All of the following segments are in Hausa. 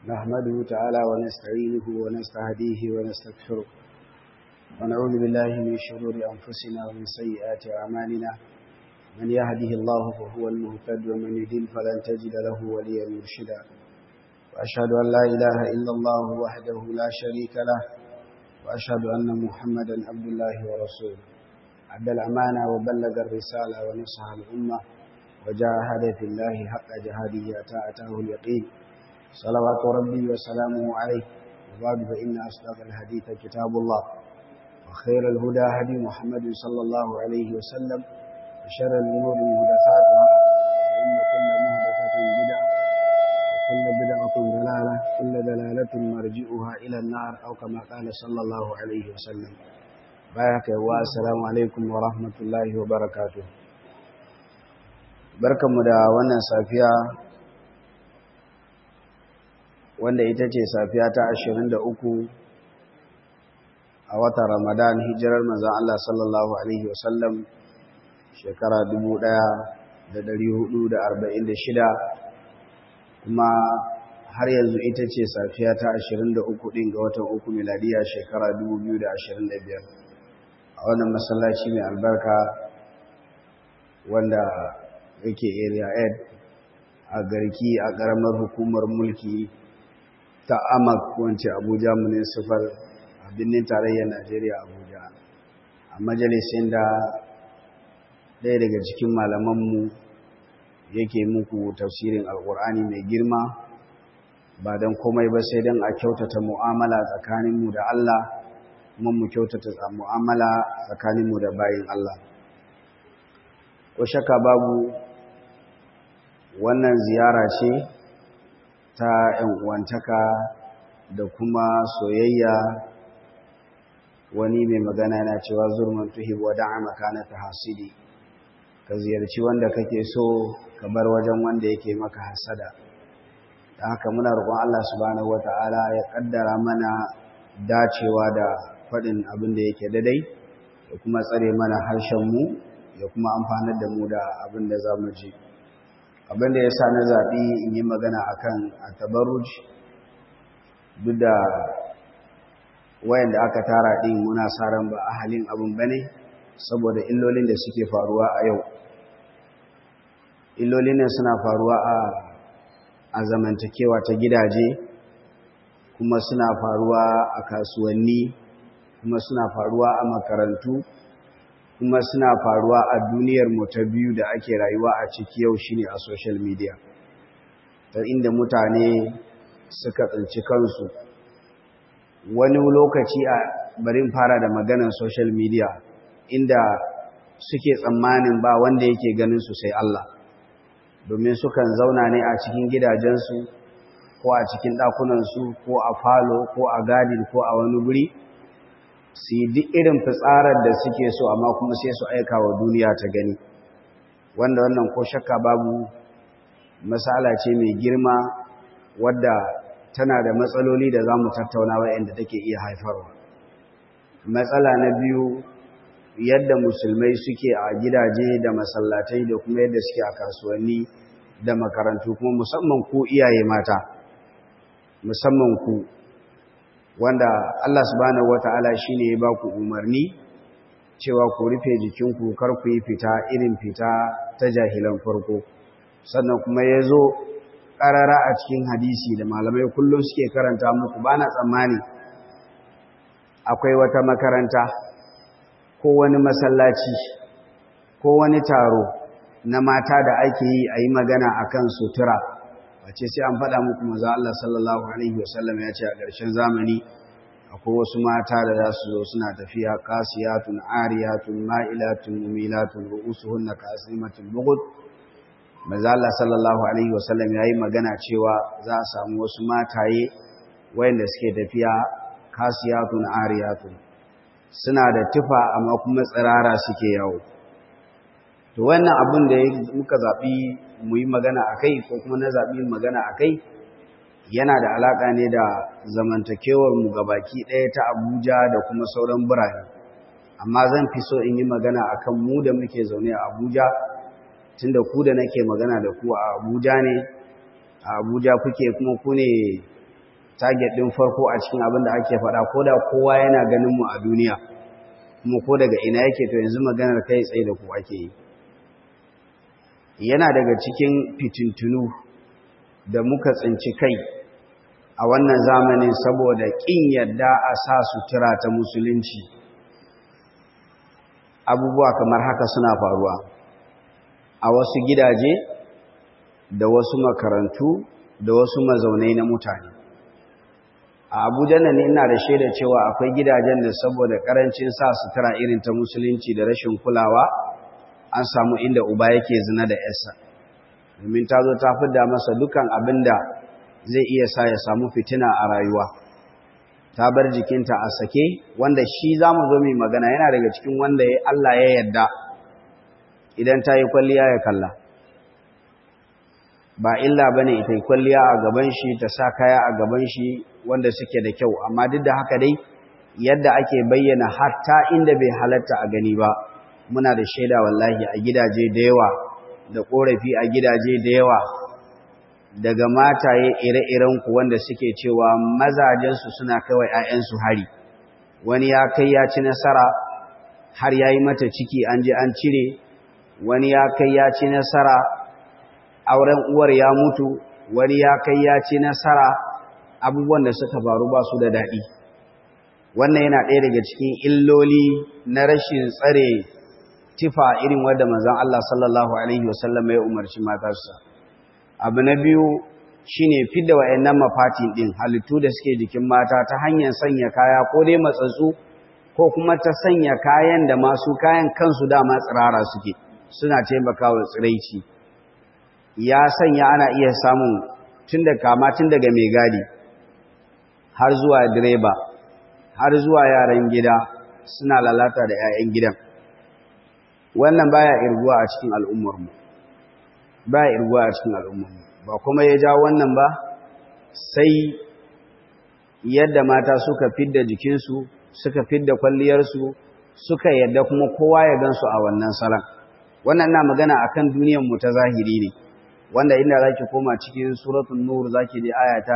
نحمده تعالى ونستعينه ونستهديه ونستغفره ونعوذ بالله من شرور أنفسنا ومن سيئات أعمالنا من يهده الله فهو المهتد ومن يضل فلن تجد له وليا مرشدا وأشهد أن لا إله إلا الله وحده لا شريك له وأشهد أن محمدا عبد الله ورسوله أدى الأمانة وبلغ الرسالة ونصح الأمة وجاهد في الله حق جهاده أتى أتاه اليقين صلوات ربي وسلامه عليه وبعد فإن أصدق الحديث كتاب الله وخير الهدى هدي محمد صلى الله عليه وسلم وشر الأمور محدثاتها وإن كل محدثة بدعة وكل بدعة ضلالة كل دلالة مرجئها إلى النار أو كما قال صلى الله عليه وسلم بارك والسلام عليكم ورحمة الله وبركاته barkanmu da wannan safiya wanda ita ce safiya ta ashirin da uku a watan ramadan hijirar manzan Allah sallallahu Alaihi wasallam shekara dubu ɗaya da da hudu arba'in shida, kuma har yanzu ita ce safiya ta ashirin da uku ɗin ga watan uku miladiya shekara dubu biyu da da ashirin biyar, a wannan masallaci mai albarka wanda yake area 8 a garki a ƙaramar hukumar mulki ta amak wance abuja municipal a birnin tarayyar najeriya abuja a majalisin da ɗaya daga cikin malamanmu yake muku tafsirin alƙur'ani mai girma ba don komai ba sai don a kyautata mu'amala tsakaninmu da allah kuma mu kyautata mu'amala tsakaninmu da bayin allah ko shaka babu wannan ziyara ce ta uwantaka da kuma soyayya wani mai magana yana cewa zurman tuhib wa da'ama kana tahasidi ka ziyarci wanda kake so ka bar wajen wanda yake maka hasada da haka muna roƙon Allah subhanahu wata'ala ya kaddara mana dacewa da faɗin abin da yake daidai da kuma tsare mana harshen mu ya kuma amfanar da mu da abin da za mu ji abin da ya sa na zaɓi in yi magana a kan tabarruj duk da wayanda aka tara ɗin muna sa ran ba a halin abin ba ne saboda illolin da suke faruwa a yau illolin ne suna faruwa a zamantakewa ta gidaje kuma suna faruwa a kasuwanni kuma suna faruwa a makarantu kuma suna faruwa a duniyar mu ta biyu da ake rayuwa a ciki yau shine a social media ta inda mutane suka tsinci kansu wani lokaci a barin fara da maganar social media inda suke tsammanin ba wanda yake ganin su sai Allah domin sukan zauna ne a cikin gidajensu ko a cikin ɗakunansu ko a falo ko a gadin ko a wani guri su yi duk irin fitsarar da suke so amma kuma sai su aika wa duniya ta gani wanda wannan ko shakka babu matsala ce mai girma wadda tana da matsaloli da za mu tattauna wa'yanda take iya haifarwa matsala na biyu yadda musulmai suke a gidaje da masallatai da kuma yadda suke a kasuwanni da makarantu kuma musamman ku iyaye mata musamman ku wanda Allah subhanahu wata'ala shine ya baku umarni cewa ku rufe jikinku kar ku yi fita irin fita ta jahilan farko sannan kuma ya zo ƙarara a cikin hadisi da malamai kullum suke karanta muku ba na tsammani akwai wata makaranta ko wani masallaci ko wani taro na mata da ake yi a yi magana a kan sutura wace sai an faɗa muku maza Allah sallallahu Alaihi wasallam ya ce a ƙarshen zamani akwai wasu mata da za su zo suna tafiya kasiyatun ariyatun ma'ilatun mumilatun ru'usuhun na kasimatun bugud maza Allah sallallahu Alaihi wasallam ya yi magana cewa za a samu wasu mataye wayanda suke tafiya kasiyatun ariyatun suna da tufa amma kuma tsirara suke yawo to wannan abin da muka zaɓi mu yi magana a kai ko kuma na zaɓi magana a kai yana da alaƙa ne da zamantakewar mu baki ɗaya ta abuja da kuma sauran birane amma zan fi so in yi magana a kan mu da muke zaune a abuja tunda ku da nake magana da ku a abuja ne a abuja kuke kuma ku ne target ɗin farko a cikin abin da ake faɗa ko da kowa yana ganin mu a duniya kuma ko daga ina yake to yanzu maganar kai tsaye da ku ake yi yana daga cikin fitintunu da muka tsinci kai a wannan zamanin saboda ƙin yadda a sa sutura ta musulunci abubuwa kamar haka suna faruwa a wasu gidaje da wasu makarantu da wasu mazaunai na mutane a abuja nan ina da shaida cewa akwai gidajen da saboda karancin sa sutura irin ta musulunci da rashin kulawa an samu inda uba yake zina da yarsa domin ta zo ta fidda masa dukan abin da zai iya sa ya samu fitina a rayuwa ta bar jikinta a sake wanda shi za mu zo mai magana yana daga cikin wanda Allah ya yarda idan ta yi kwalliya ya kalla ba illa ba ne ita yi kwalliya a gaban shi ta sa kaya a gaban shi wanda suke da kyau amma duk da haka dai yadda ake bayyana hatta inda bai halatta a gani ba muna da shaida wallahi a gidaje da yawa da korafi a gidaje da yawa daga mataye ire-iren ku wanda suke cewa mazajensu suna kawai 'ya'yansu hari wani ya kai ya ci nasara har ya yi mata ciki an je an cire wani ya kai ya ci nasara auren uwar ya mutu wani ya kai ya ci nasara abubuwan da suka faru ba su da daɗi wannan yana ɗaya daga cikin illoli na rashin tsare tifa irin wadda manzon Allah sallallahu alaihi wasallam ya umarci matarsa abu na biyu shine fidda wayannan mafatin din halittu da suke jikin mata ta hanyar sanya kaya ko dai matsatsu ko kuma ta sanya kayan da masu kayan kansu dama tsirara suke suna taimakawa tsiraici ya sanya ana iya samun tun da kama tun daga mai gadi har zuwa direba har zuwa yaran gida suna lalata da 'ya'yan gidan wannan baya irguwa a cikin al'ummarmu baya irguwa a cikin al'ummarmu ba kuma ya ja wannan ba sai yadda mata suka fidda jikinsu suka fidda kwalliyarsu suka yadda kuma kowa ya gansu a wannan salon wannan na magana akan duniyarmu ta zahiri ne wanda inda zaki koma cikin suratul nur zaki ji aya ta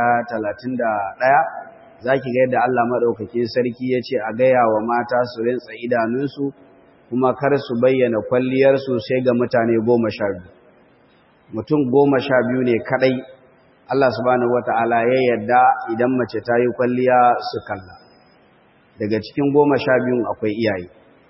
31 zaki ga yadda Allah madaukake sarki yace a gaya wa mata su rinsa idanunsu kuma kar su bayyana kwalliyar su sai ga mutane 12 mutum 12 ne kadai Allah subhanahu wataala ya yarda idan mace ta yi kwalliya su kalla daga cikin 12 akwai iyaye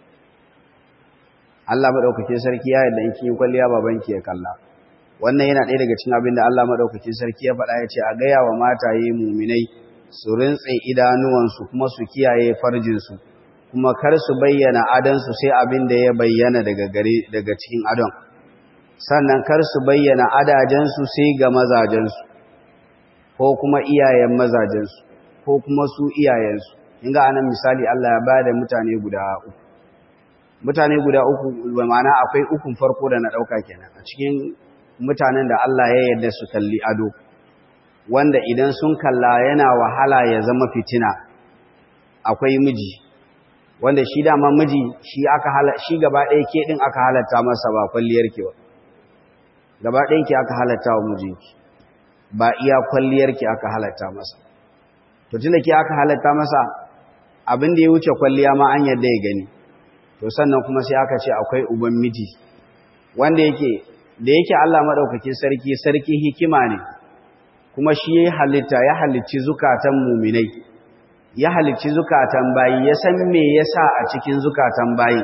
Allah madaukake sarki ya yarda in kin kwalliya babanki ya kalla wannan yana ɗaya daga cikin abin da Allah maɗaukacin sarki ya faɗa ya ce a gaya wa mataye muminai su rintse idanuwansu kuma su kiyaye farjinsu kuma kar su bayyana adonsu sai abin da ya bayyana daga gare daga cikin adon sannan kar su bayyana adajensu sai ga mazajensu ko kuma iyayen mazajensu ko kuma su iyayensu in ga anan misali Allah ya bada mutane guda uku mutane guda uku ma'ana akwai ukun farko da na ɗauka kenan a cikin mutanen da Allah ya yarda su kalli ado wanda idan sun kalla yana wahala ya zama fitina akwai miji wanda shi dama miji shi aka hala shi gaba ɗaya ke din aka halatta masa ba kwalliyar ki ba gaba ɗayan ki aka halatta wa mijinki ba iya kwalliyar ki aka halatta masa to tunda ki aka halatta masa abin da ya wuce kwalliya ma an yarda ya gani to sannan kuma sai aka ce akwai uban miji wanda yake da yake Allah maɗaukakin sarki sarki hikima ne kuma shi ya halitta ya halicci zukatan muminai ya halicci zukatan bayi ya san me yasa a cikin zukatan bayi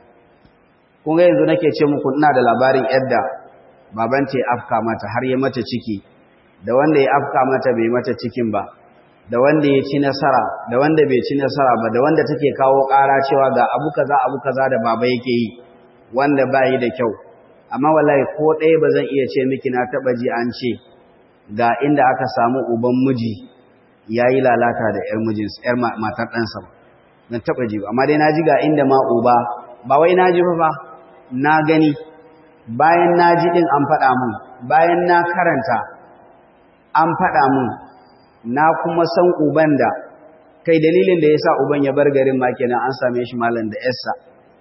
kun ga yanzu nake ce muku ina da labarin yadda baban ta afka mata har ya mata ciki da wanda ya afka mata bai mata cikin ba da wanda ya ci nasara da wanda bai ci nasara ba da wanda take kawo ƙara cewa ga abu kaza abu kaza da baba yake yi wanda bayi da kyau amma wallahi ko ɗaya ba zan iya ce miki na taɓa ji an ce ga inda aka samu uban miji ya yi lalata da ‘yar mijinsa ‘yar matar ɗansa ba zan taɓa ji amma dai na ji ga inda ma uba ba wai na ji ba na gani bayan na ji ɗin an faɗa mun bayan na karanta an faɗa mun na kuma san uban da kai dalilin da ya sa uban ya bar garin ma kenan an same shi malam da ‘yarsa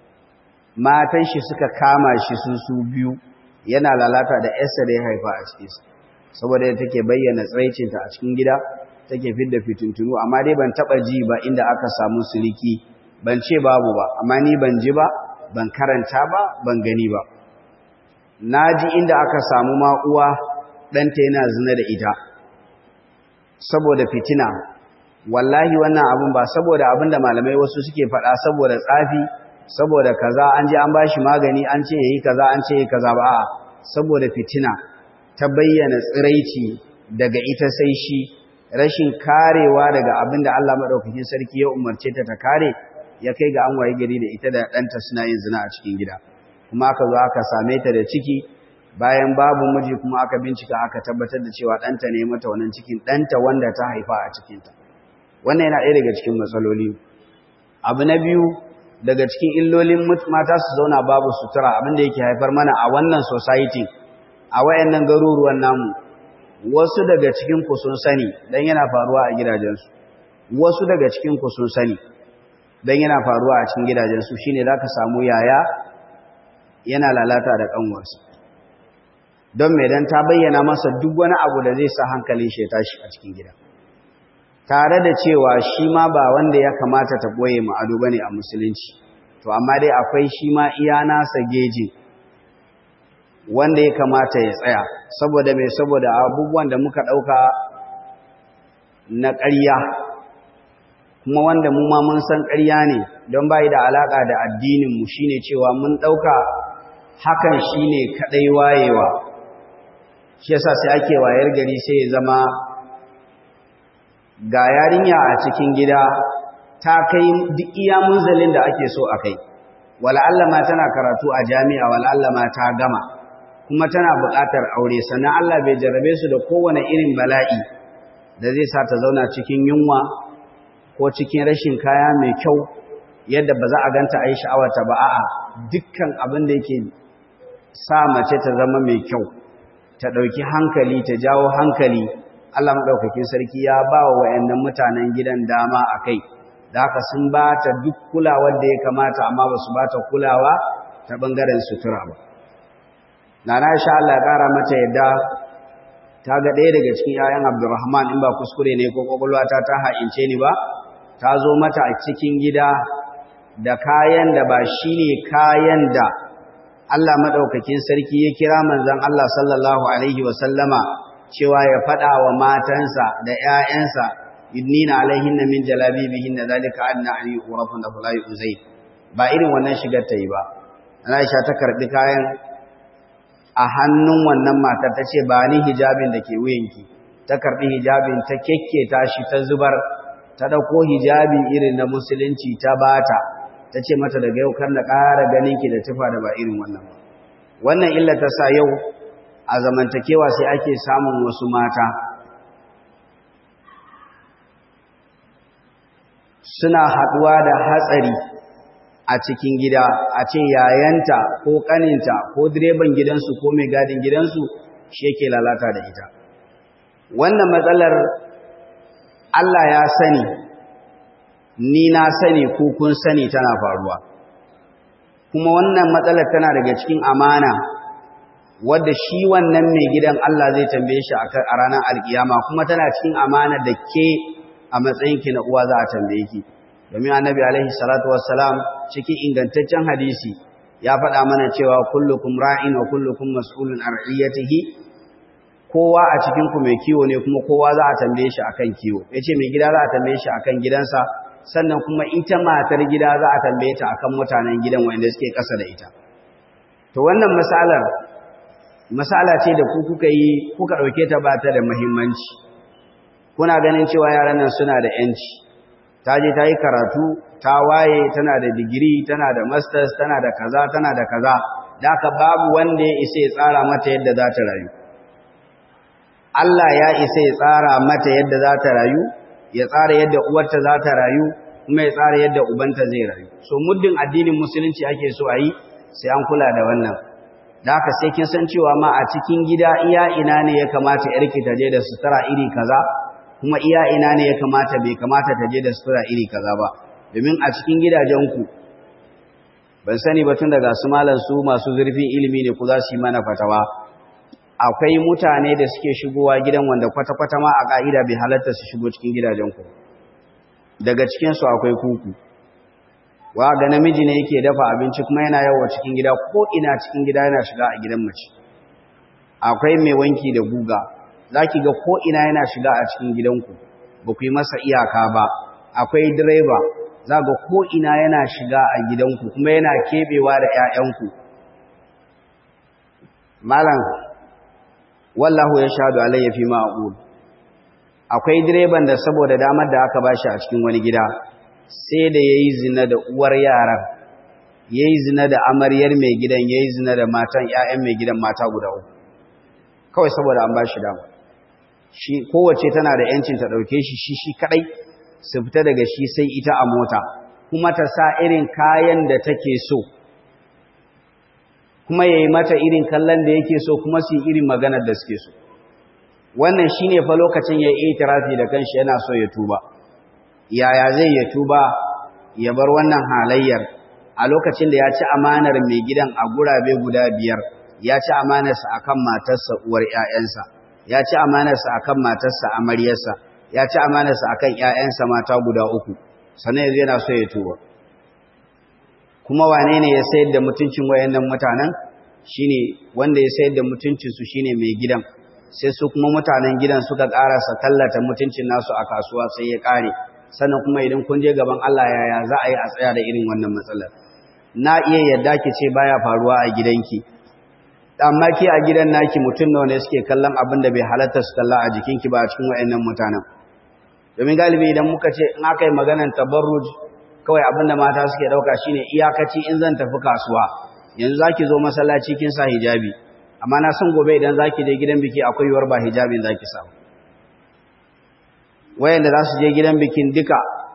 matan shi suka kama shi su su biyu yana lalata da yarsa da ya haifa a cikin sa saboda yadda take bayyana tsaicinta a cikin gida take fidda fitintunu amma dai ban taba ji ba inda aka samu siliki ban ce babu ba amma ni ban ji ba ban karanta ba ban gani ba naji inda aka samu ma uwa ɗanta yana zina da ita saboda fitina wallahi wannan abun ba saboda abin da malamai wasu suke faɗa saboda tsafi saboda kaza an je an bashi magani an ce yayi kaza an ce yayi kaza ba a'a saboda fitina ta bayyana tsiraici daga ita sai shi rashin karewa daga abin da Allah madaukakin sarki ya umarce ta ta kare ya kai ga an waye gari da ita da ɗanta suna yin zina a cikin gida kuma aka zo aka same ta da ciki bayan babu miji kuma aka bincika aka tabbatar da cewa ɗanta ne mata wannan cikin ɗanta wanda ta haifa a cikinta wannan yana ɗaya daga cikin matsaloli abu na biyu daga cikin illolin mata su zauna babu sutura abin da yake haifar mana a wannan society a wayannan garuruwan namu wasu daga cikin ku sun sani dan yana faruwa a gidajensu wasu daga cikin ku sun sani dan yana faruwa a cikin gidajensu shine zaka samu yaya yana lalata da kanwarsa don me dan ta bayyana masa duk wani abu da zai sa hankalin shi ya tashi a cikin gida tare da cewa shi ma ba wanda ya kamata ta boye mu ado bane a musulunci to amma dai akwai shi ma iya nasa geji wanda ya kamata ya tsaya saboda mai saboda abubuwan da muka ɗauka na ƙarya kuma wanda mu ma mun san ƙarya ne don bai da alaƙa da addininmu shine cewa mun ɗauka hakan shine kaɗai wayewa shi yasa sai ake wayar gari sai ya zama ga yarinya a cikin gida ta kai duk iya munzalin da ake so a kai wala Allah ma tana karatu a jami'a wala Allah ma ta gama kuma tana buƙatar aure sannan Allah bai jarrabe su da kowane irin bala'i da zai sa ta zauna cikin yunwa ko cikin rashin kaya mai kyau yadda ba za a ganta a yi sha'awarta ba a'a dukkan abin da yake sa mace ta zama mai kyau ta ɗauki hankali ta jawo hankali Allah maɗaukakin sarki ya ba wa wayannan mutanen gidan dama a kai da haka sun ba ta duk kulawar da ya kamata amma ba su ba ta kulawa ta ɓangaren sutura ba Nana Aisha Allah ya ƙara mata yadda ta ga ɗaya daga cikin ‘ya'yan Abdurrahman in ba kuskure ne ko ƙwaƙwalwata ta ha'ince ni ba, ta zo mata a cikin gida da kayan da ba shi ne kayan da Allah maɗaukakin sarki ya kira manzan Allah sallallahu Alaihi wasallama cewa ya faɗa wa matansa da ‘ya'yansa yudnina alaihin na min jalabi bihin da zalika adna an yi ƙorafin da fulayi uzai ba irin wannan shigar ta yi ba. Aisha ta karɓi kayan a hannun wannan matar ta ce ba ni hijabin da ke wuyanki ta karɓi hijabin ta kekketa shi ta zubar ta ɗauko hijabi irin na musulunci ta bata ta ce mata daga yau kar na ƙara ganinki da tufa da ba irin wannan ba wannan illa ta sa yau a zamantakewa sai ake samun wasu mata suna haɗuwa da hatsari a cikin gida a ce yayanta ko kaninta ko direban gidansu ko mai gadin gidansu shi yake lalata da ita wannan matsalar Allah ya sani ni na sani ko kun sani tana faruwa kuma wannan matsalar tana daga cikin amana wadda shi wannan mai gidan Allah zai tambaye shi a ranar alkiyama kuma tana cikin amana da ke a matsayinki na uwa za a tambaye ki domin annabi alaihi salatu wassalam cikin ingantaccen hadisi ya faɗa mana cewa kullukum ra'in wa kullukum mas'ulun an ra'iyatihi kowa a cikin ku mai kiwo ne kuma kowa za a tambaye shi akan kiwo yace mai gida za a tambaye shi akan gidansa sannan kuma ita matar gida za a tambaye ta akan mutanen gidan wanda suke ƙasa da ita to wannan misalar misala ce da ku kuka yi kuka ɗauke ta ba ta da muhimmanci kuna ganin cewa yaran nan suna da yanci ta je ta yi karatu ta waye tana da digiri tana da masters tana da kaza tana da kaza da aka babu wanda ya isa ya tsara mata yadda za ta rayu Allah ya isa ya tsara mata yadda za ta rayu ya tsara yadda uwarta za ta rayu kuma ya tsara yadda ubanta zai rayu so muddin addinin musulunci ake so a yi sai an kula da wannan da haka sai kin san cewa ma a cikin gida iya ina ne ya kamata yarki ta je da sutura iri kaza kuma iya ina ne ya kamata bai kamata ta je da sutura iri kaza ba domin a cikin gidajenku ban sani ba tun daga su malan su masu zurfin ilimi ne ku za su yi mana fatawa akwai mutane da suke shigowa gidan wanda kwata-kwata ma a ƙa'ida bai halatta su shigo cikin gidajenku daga cikinsu akwai kuku wa ga namiji ne yake dafa abinci kuma yana yawo cikin gida ko ina cikin gida yana shiga a gidan mace akwai mai wanki da guga za ki ga ko ina yana shiga a cikin gidanku ba ku yi masa iyaka ba akwai direba za ga ko ina yana shiga a gidanku kuma yana keɓewa da 'ya'yanku malam wallahu ya shaɗu alayya fi ma'aqul akwai direban da saboda damar da aka bashi a cikin wani gida sai da yayi zina da uwar yaran yayi zina da amaryar mai gidan yayi zina da matan ƴaƴan mai gidan mata guda uku kawai saboda an bashi dama shi kowace tana da yancin ta dauke shi shi shi kadai su fita daga shi sai ita a mota kuma ta sa irin kayan da take so kuma ya yi mata irin kallon da yake so kuma su yi irin maganar da suke so wannan shi ne fa lokacin ya yi itirafi da kanshi yana so ya tuba yaya zai ya tuba ya bar wannan halayyar a lokacin da ya ci amanar mai gidan a gurabe guda biyar ya ci amanarsa akan matarsa uwar 'ya'yansa ya ci amanarsa akan matarsa amaryarsa ya ci amanarsa akan 'ya'yansa mata guda uku sannan yanzu yana so ya tuba kuma wane ne ya sayar da mutuncin wayannan mutanen shine wanda ya sayar da mutuncinsu shine mai gidan sai su kuma mutanen gidan suka karasa tallata mutuncin nasu a kasuwa sai ya kare sannan kuma idan kun je gaban Allah yaya za a yi a tsaya da irin wannan matsalar na iya yadda ki ce baya faruwa a gidanki amma ki a gidan naki mutum nawa ne suke kallon abin da bai halatta su kalla a jikinki ba a cikin wayannan mutanen domin galibi idan muka ce in aka yi maganar tabarruj kawai abin da mata suke ɗauka shine iyakaci in zan tafi kasuwa yanzu za ki zo masallaci kin sa hijabi amma na san gobe idan za ki je gidan biki akwai yiwuwar ba hijabin za ki samu wayanda za su je gidan bikin duka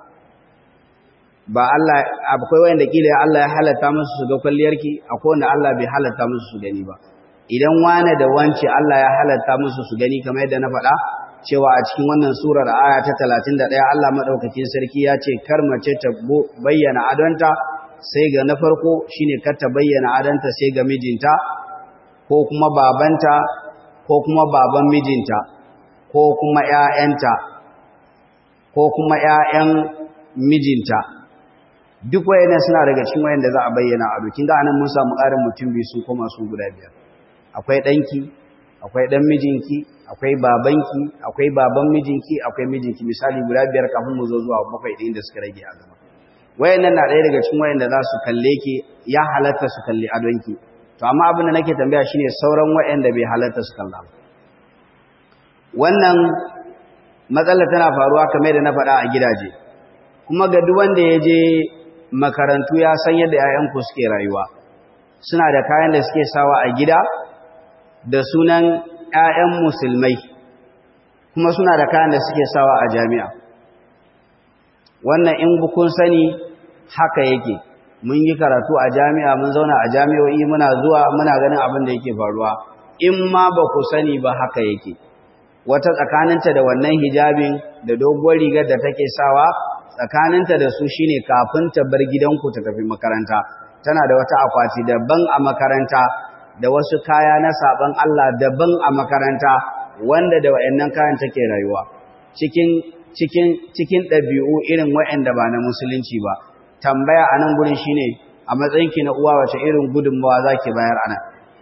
ba Allah akwai wayanda kila Allah ya halatta musu su ga kwalliyarki akwai wanda Allah bai halatta musu su gani ba idan wane da wance Allah ya halatta musu su gani kamar yadda na faɗa cewa a cikin wannan surar aya ta 31 Allah madaukakin sarki ya ce kar mace ta bayyana adonta sai ga na farko shine kar ta bayyana adonta sai ga mijinta ko kuma babanta ko kuma baban mijinta ko kuma ƴaƴanta ko kuma ƴaƴan mijinta duk wayannan suna daga cikin wayanda za a bayyana a bikin ga anan mun samu ƙarin mutum biyu su koma su guda biyar akwai ɗanki akwai ɗan mijinki akwai babanki akwai baban mijinki akwai mijinki misali guda biyar kafin mu zo zuwa bakwai ɗin da suka rage a gaba wayannan na ɗaya daga cikin wayanda za su kalle ki ya halatta su kalli adonki to amma abin da nake tambaya shine sauran wayanda bai halatta su kalla ba wannan matsala tana faruwa kamar da na faɗa a gidaje kuma ga duk wanda ya je makarantu ya san yadda 'ya'yanku suke rayuwa suna da kayan da suke sawa a gida da sunan ‘ya'yan musulmai kuma suna da kayan da suke sawa a jami'a wannan in bukun sani haka yake mun yi karatu a jami'a mun zauna a jami'o'i muna zuwa muna ganin abin da yake faruwa in ma ba ku sani ba haka yake wata tsakaninta da wannan hijabin da doguwar rigar da take sawa tsakaninta da su shine kafin ta bar gidanku ta tafi makaranta tana da wata akwati daban a makaranta da wasu kaya na saban Allah daban a makaranta wanda da wayannan kayan take rayuwa cikin cikin cikin ɗabi'u irin wayanda ba na musulunci ba tambaya a nan gurin shine a matsayinki na uwa wace irin gudunmawa zaki bayar anan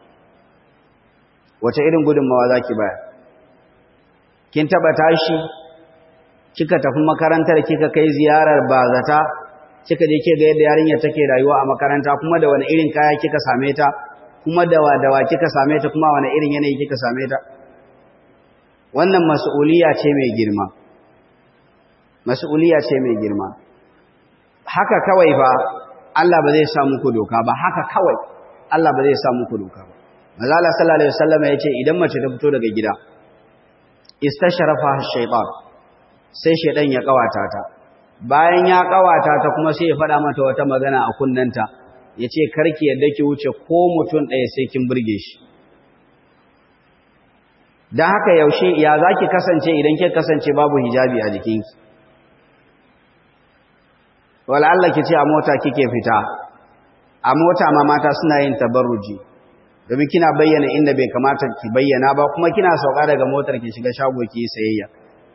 wace irin gudunmawa zaki bayar kin taba tashi kika tafi makarantar kika kai ziyarar bazata kika je kika ga yadda yarinya take rayuwa a makaranta kuma da wani irin kaya kika same ta kuma dawa dawa kika same ta kuma wani irin yanayi kika same ta wannan mas'uliya ce mai girma mas'uliya ce mai girma haka kawai ba Allah ba zai sa muku doka ba haka kawai Allah ba zai sa muku doka ba manzo Allah sallallahu alaihi wasallam ya ce idan mace ta fito daga gida istasharafa shaytan sai shaydan ya kawata ta bayan ya kawata ta kuma sai ya faɗa mata wata magana a kunnanta ya ce karki yadda ki wuce ko mutum ɗaya sai kin burge shi don haka yaushe ya za ki kasance idan ki kasance babu hijabi a jikinki wala Allah ki ce a mota kike fita a mota ma mata suna yin tabarruji domin kina bayyana inda bai kamata ki bayyana ba kuma kina sauka daga motar ki shiga shago ki yi sayayya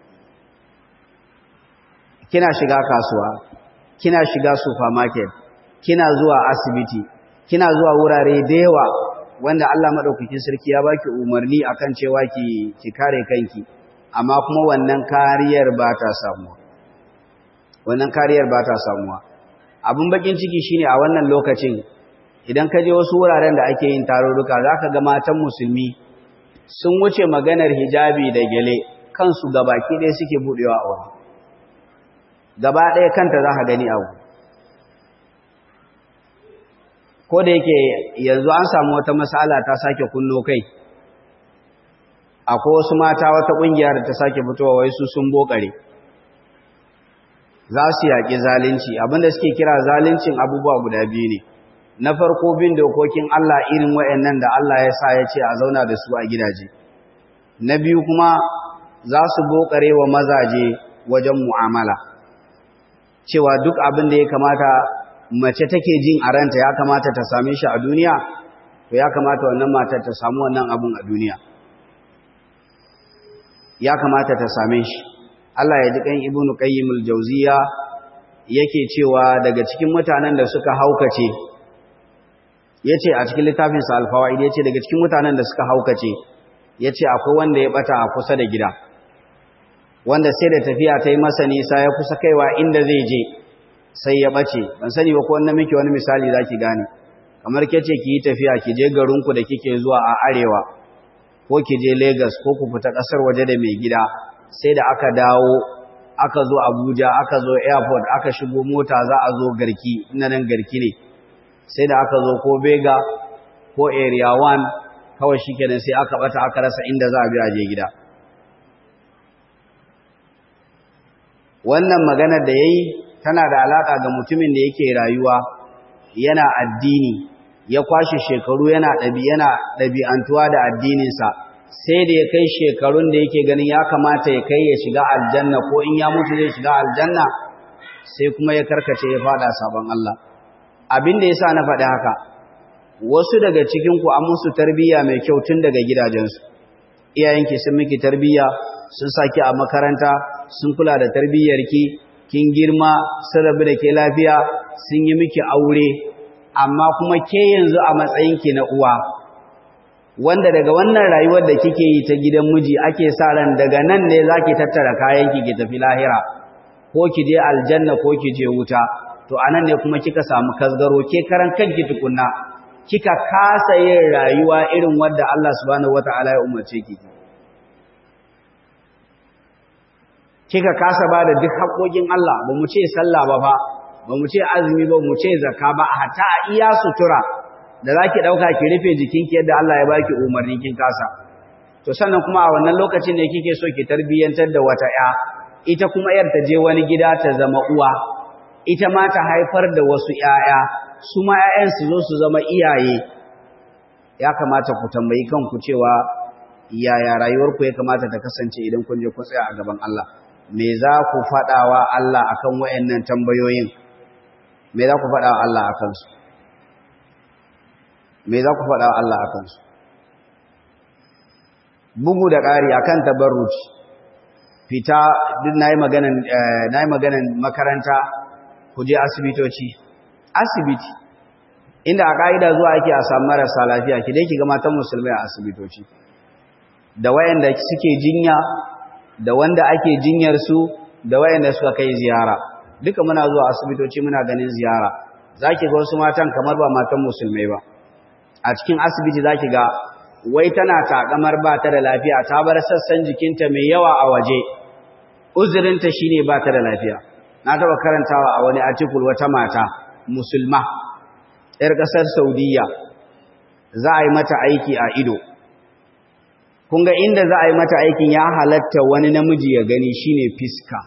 kina shiga kasuwa kina shiga supermarket kina zuwa asibiti kina zuwa wurare da yawa wanda Allah madaukakin sarki ya baki umarni akan cewa ki ki kare kanki amma kuma wannan kariyar ba ta samuwa wannan kariyar ba ta samuwa abin bakin ciki shine a wannan lokacin idan ka je wasu wuraren da ake yin tarurruka zaka ga matan musulmi sun wuce maganar hijabi da gele kansu gabaki ɗaya suke budewa a wani gaba ɗaya kanta za ka gani abu ko da yake yanzu an samu wata matsala ta sake kunno kai akwai wasu mata wata ƙungiyar ta sake fitowa wai su sun bokare za su yaƙi zalunci abinda suke kira zaluncin abubuwa guda biyu ne na farko bin dokokin Allah irin waɗannan da Allah ya sa ya ce a zauna da su a gidaje na biyu kuma za su bokare wa mazaje wajen mu'amala cewa duk abin da ya kamata mace take jin a ranta ya kamata ta same shi a duniya to ya kamata wannan matar ta samu wannan abin a duniya ya kamata ta same shi Allah ya ji kan ibnu qayyim al-jawziya yake cewa daga cikin mutanen da suka haukace yace a cikin littafin sa al-fawaid yace daga cikin mutanen da suka haukace yace akwai wanda ya bata a kusa da gida wanda sai da tafiya ta yi masa nisa ya kusa kaiwa inda zai je sai ya ɓace ban sani ba ko wannan miki wani misali za ki gane kamar ke ce ki yi tafiya ki je garinku da kike zuwa a arewa ko ki je Legas ko ku fita ƙasar waje da mai gida sai da aka dawo aka zo Abuja aka zo airport aka shigo mota za a zo garki ina nan garki ne sai da aka zo ko Bega ko area 1 kawai shikenan sai aka bata aka rasa inda za a bi a je gida wannan maganar da yayi tana da alaka ga mutumin da yake rayuwa yana addini ya kwashe shekaru yana ɗabi yana ɗabi'antuwa da addininsa sai da ya kai shekarun da yake ganin ya kamata ya kai ya shiga aljanna ko in ya mutu zai shiga aljanna sai kuma ya karkace ya fada sabon Allah abin da yasa na faɗi haka wasu daga cikin ku an musu tarbiyya mai kyau tun daga gidajensu iyayenki sun miki tarbiyya sun saki a makaranta sun kula da tarbiyyarki kin girma sun rabu da ke lafiya sun yi miki aure amma kuma ke yanzu a matsayinki na uwa wanda daga wannan rayuwar da kike yi ta gidan miji ake sa ran daga nan ne zaki tattara kayanki ki tafi lahira ko ki je aljanna ko ki je wuta to anan ne kuma kika samu kasgaro ke karan kanki tukunna kika kasa yin rayuwa irin wadda Allah subhanahu wataala ya umarce ki kika kasa ba da duk haƙoƙin Allah ba mu ce sallah ba fa ba mu ce azumi ba mu ce zakka ba hatta a iya sutura da zaki dauka ki rufe jikinki yadda Allah ya baki umarni kin kasa to sannan kuma a wannan lokacin ne kike so ki tarbiyantar da wata ya ita kuma yar ta je wani gida ta zama uwa ita ma ta haifar da wasu ƴaƴa su ma ƴaƴan su zo su zama iyaye ya kamata ku tambayi kanku cewa yaya rayuwarku ya kamata ta kasance idan kun je kun tsaya a gaban Allah me za ku faɗawa Allah akan wayannan tambayoyin me za ku faɗawa Allah akan su me za ku faɗawa Allah akan su bugu da ƙari akan tabarruci fita duk nayi maganan nayi maganan makaranta ku je asibitoci asibiti inda a ka'ida zuwa ake a samu marasa lafiya ki dai ki ga matan musulmai a asibitoci da wayanda suke jinya da wanda ake jinyar su da wayanda suka kai ziyara duka muna zuwa asibitoci muna ganin ziyara zaki ga wasu matan kamar ba matan musulmai ba a cikin asibiti zaki ga wai tana takamar ba ta da lafiya ta bar sassan jikinta mai yawa a waje uzurinta shine ba ta da lafiya na taba karantawa a wani article wata mata musulma yar kasar Saudiya za a yi mata aiki a ido kun ga inda za a yi mata aikin ya halatta wani namiji ya gani shine fiska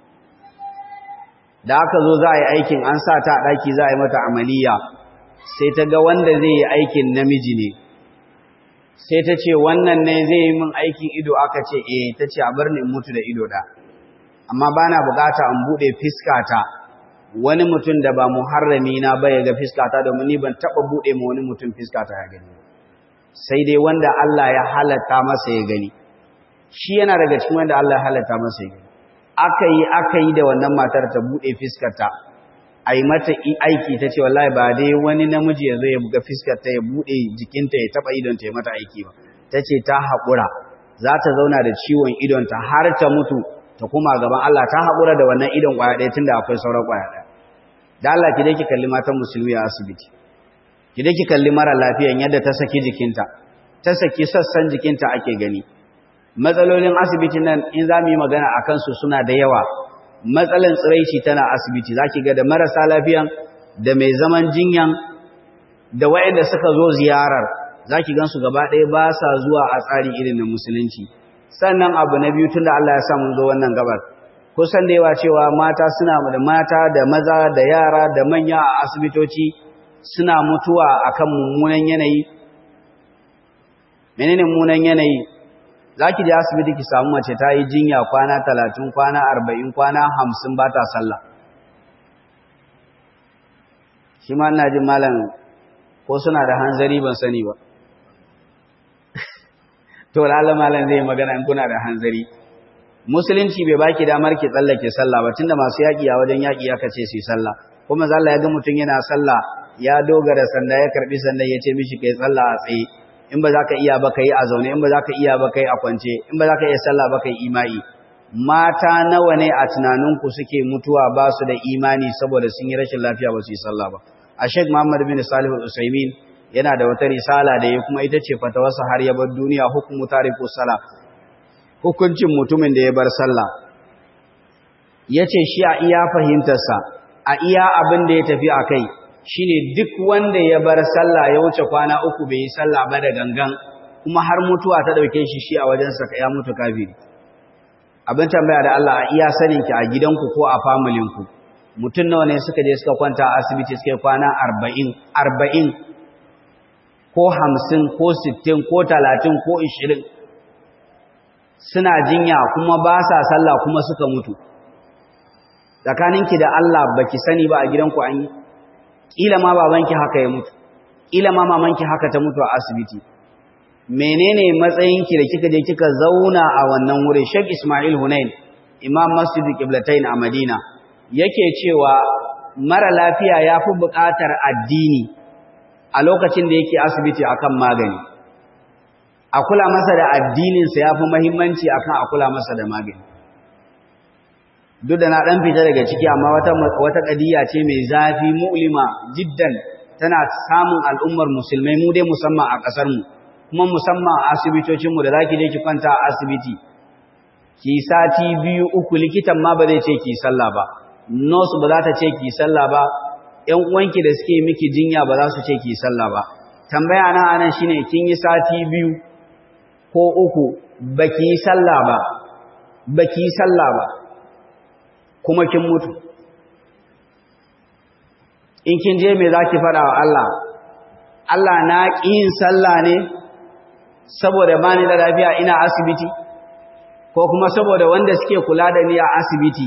da aka zo za a yi aikin an sa ta ɗaki za a yi mata amaliya sai ta ga wanda zai yi aikin namiji ne sai ta ce wannan ne zai yi min aikin ido aka ce eh ta ce a bar ni in mutu da ido da amma ba na bukata in buɗe fiskata wani mutum da ba muharrami na ba ya ga fiskata domin ni ban taɓa buɗe ma wani mutum fiskata ya gani sai dai wanda Allah ya halatta masa ya gani shi yana daga cikin wanda Allah ya halatta masa ya gani aka yi aka yi da wannan matar ta buɗe fiskarta a yi mata aiki ta ce wallahi ba dai wani namiji ya zo ya buga fiskarta ya buɗe jikinta ya taɓa idonta ya mata aiki ba ta ce ta haƙura za ta zauna da ciwon idonta har ta mutu ta kuma gaban Allah ta haƙura da wannan idon ƙwaya ɗaya tun da akwai sauran ƙwaya ɗaya da Allah ki dai ki kalli matan musulmi a asibiti ki dai ki kalli mara lafiyan yadda ta saki jikinta ta saki sassan jikinta ake gani matsalolin asibitin nan in za mu yi magana a kansu suna da yawa matsalan tsiraici tana asibiti za ki ga da marasa lafiyan da mai zaman jinyan da waɗanda suka zo ziyarar za ki gansu gaba ɗaya ba sa zuwa a tsari irin na musulunci sannan abu na biyu tun da Allah ya sa mun zo wannan gabar kusan da yawa cewa mata suna da mata da maza da yara da manya a asibitoci suna mutuwa akan mummunan yanayi menene mummunan yanayi zaki je asibiti ki samu mace ta yi jinya kwana 30 kwana 40 kwana 50 ba ta sallah shi ma ina jin malam ko suna da hanzari ban sani ba to lalle malam zai magana in kuna da hanzari musulunci bai baki damar ki tsallake sallah ba tunda masu yaki a wajen yaki aka ce su sallah kuma zalla ya ga mutun yana sallah ya dogara sanda ya karbi sanda ya ce mishi kai sallah a tsaye in ba za ka iya ba kai a zaune in ba za ka iya ba kai a kwance in ba za ka iya sallah ba kai imai mata nawa ne a tunaninku suke mutuwa ba su da imani saboda sun yi rashin lafiya ba su yi sallah ba a sheikh muhammad bin salih al-usaimin yana da wata risala da ya kuma ita ce fatawarsa har ya bar duniya hukumu tariku sala hukuncin mutumin da ya bar sallah ya ce shi a iya fahimtarsa a iya abin da ya tafi a kai shine duk wanda ya bar sallah ya wuce kwana uku bai yi sallah ba da gangan kuma har mutuwa ta dauke shi shi a wajensa ya mutu kafiri abin tambaya da Allah a iya saninki a gidanku ko a familinku mutum nawa ne suka je suka kwanta a asibiti suka kwana arba'in arba'in ko hamsin ko sittin ko talatin ko ishirin suna jinya kuma ba sa sallah kuma suka mutu tsakaninki da Allah baki sani ba a gidanku an yi ƙila ma babanki haka ya mutu ƙila ma mamanki haka ta mutu a asibiti menene matsayinki da kika je kika zauna a wannan wurin Sheikh Ismail Hunain Imam Masjid Qiblatain a Madina yake cewa mara lafiya yafi buƙatar addini a lokacin da yake asibiti akan magani a kula masa da addininsa yafi muhimmanci akan a kula masa da magani duk da na dan fita daga ciki amma wata wata kadiya ce mai zafi mu'lima jiddan tana samun al'ummar musulmai mu dai musamman a kasar mu kuma musamman a asibitocin mu da zaki je ki kwanta a asibiti ki sati biyu uku likitan ma ba zai ce ki sallah ba nurse ba za ta ce ki sallah ba ƴan uwanki da suke miki jinya ba za su ce ki sallah ba tambaya na anan shine kin yi sati biyu ko uku baki yi sallah ba baki yi sallah ba kuma kin mutu in kin je me zaki fada wa Allah Allah na yin sallah ne saboda bani da lafiya ina asibiti ko kuma saboda wanda suke kula da ni a asibiti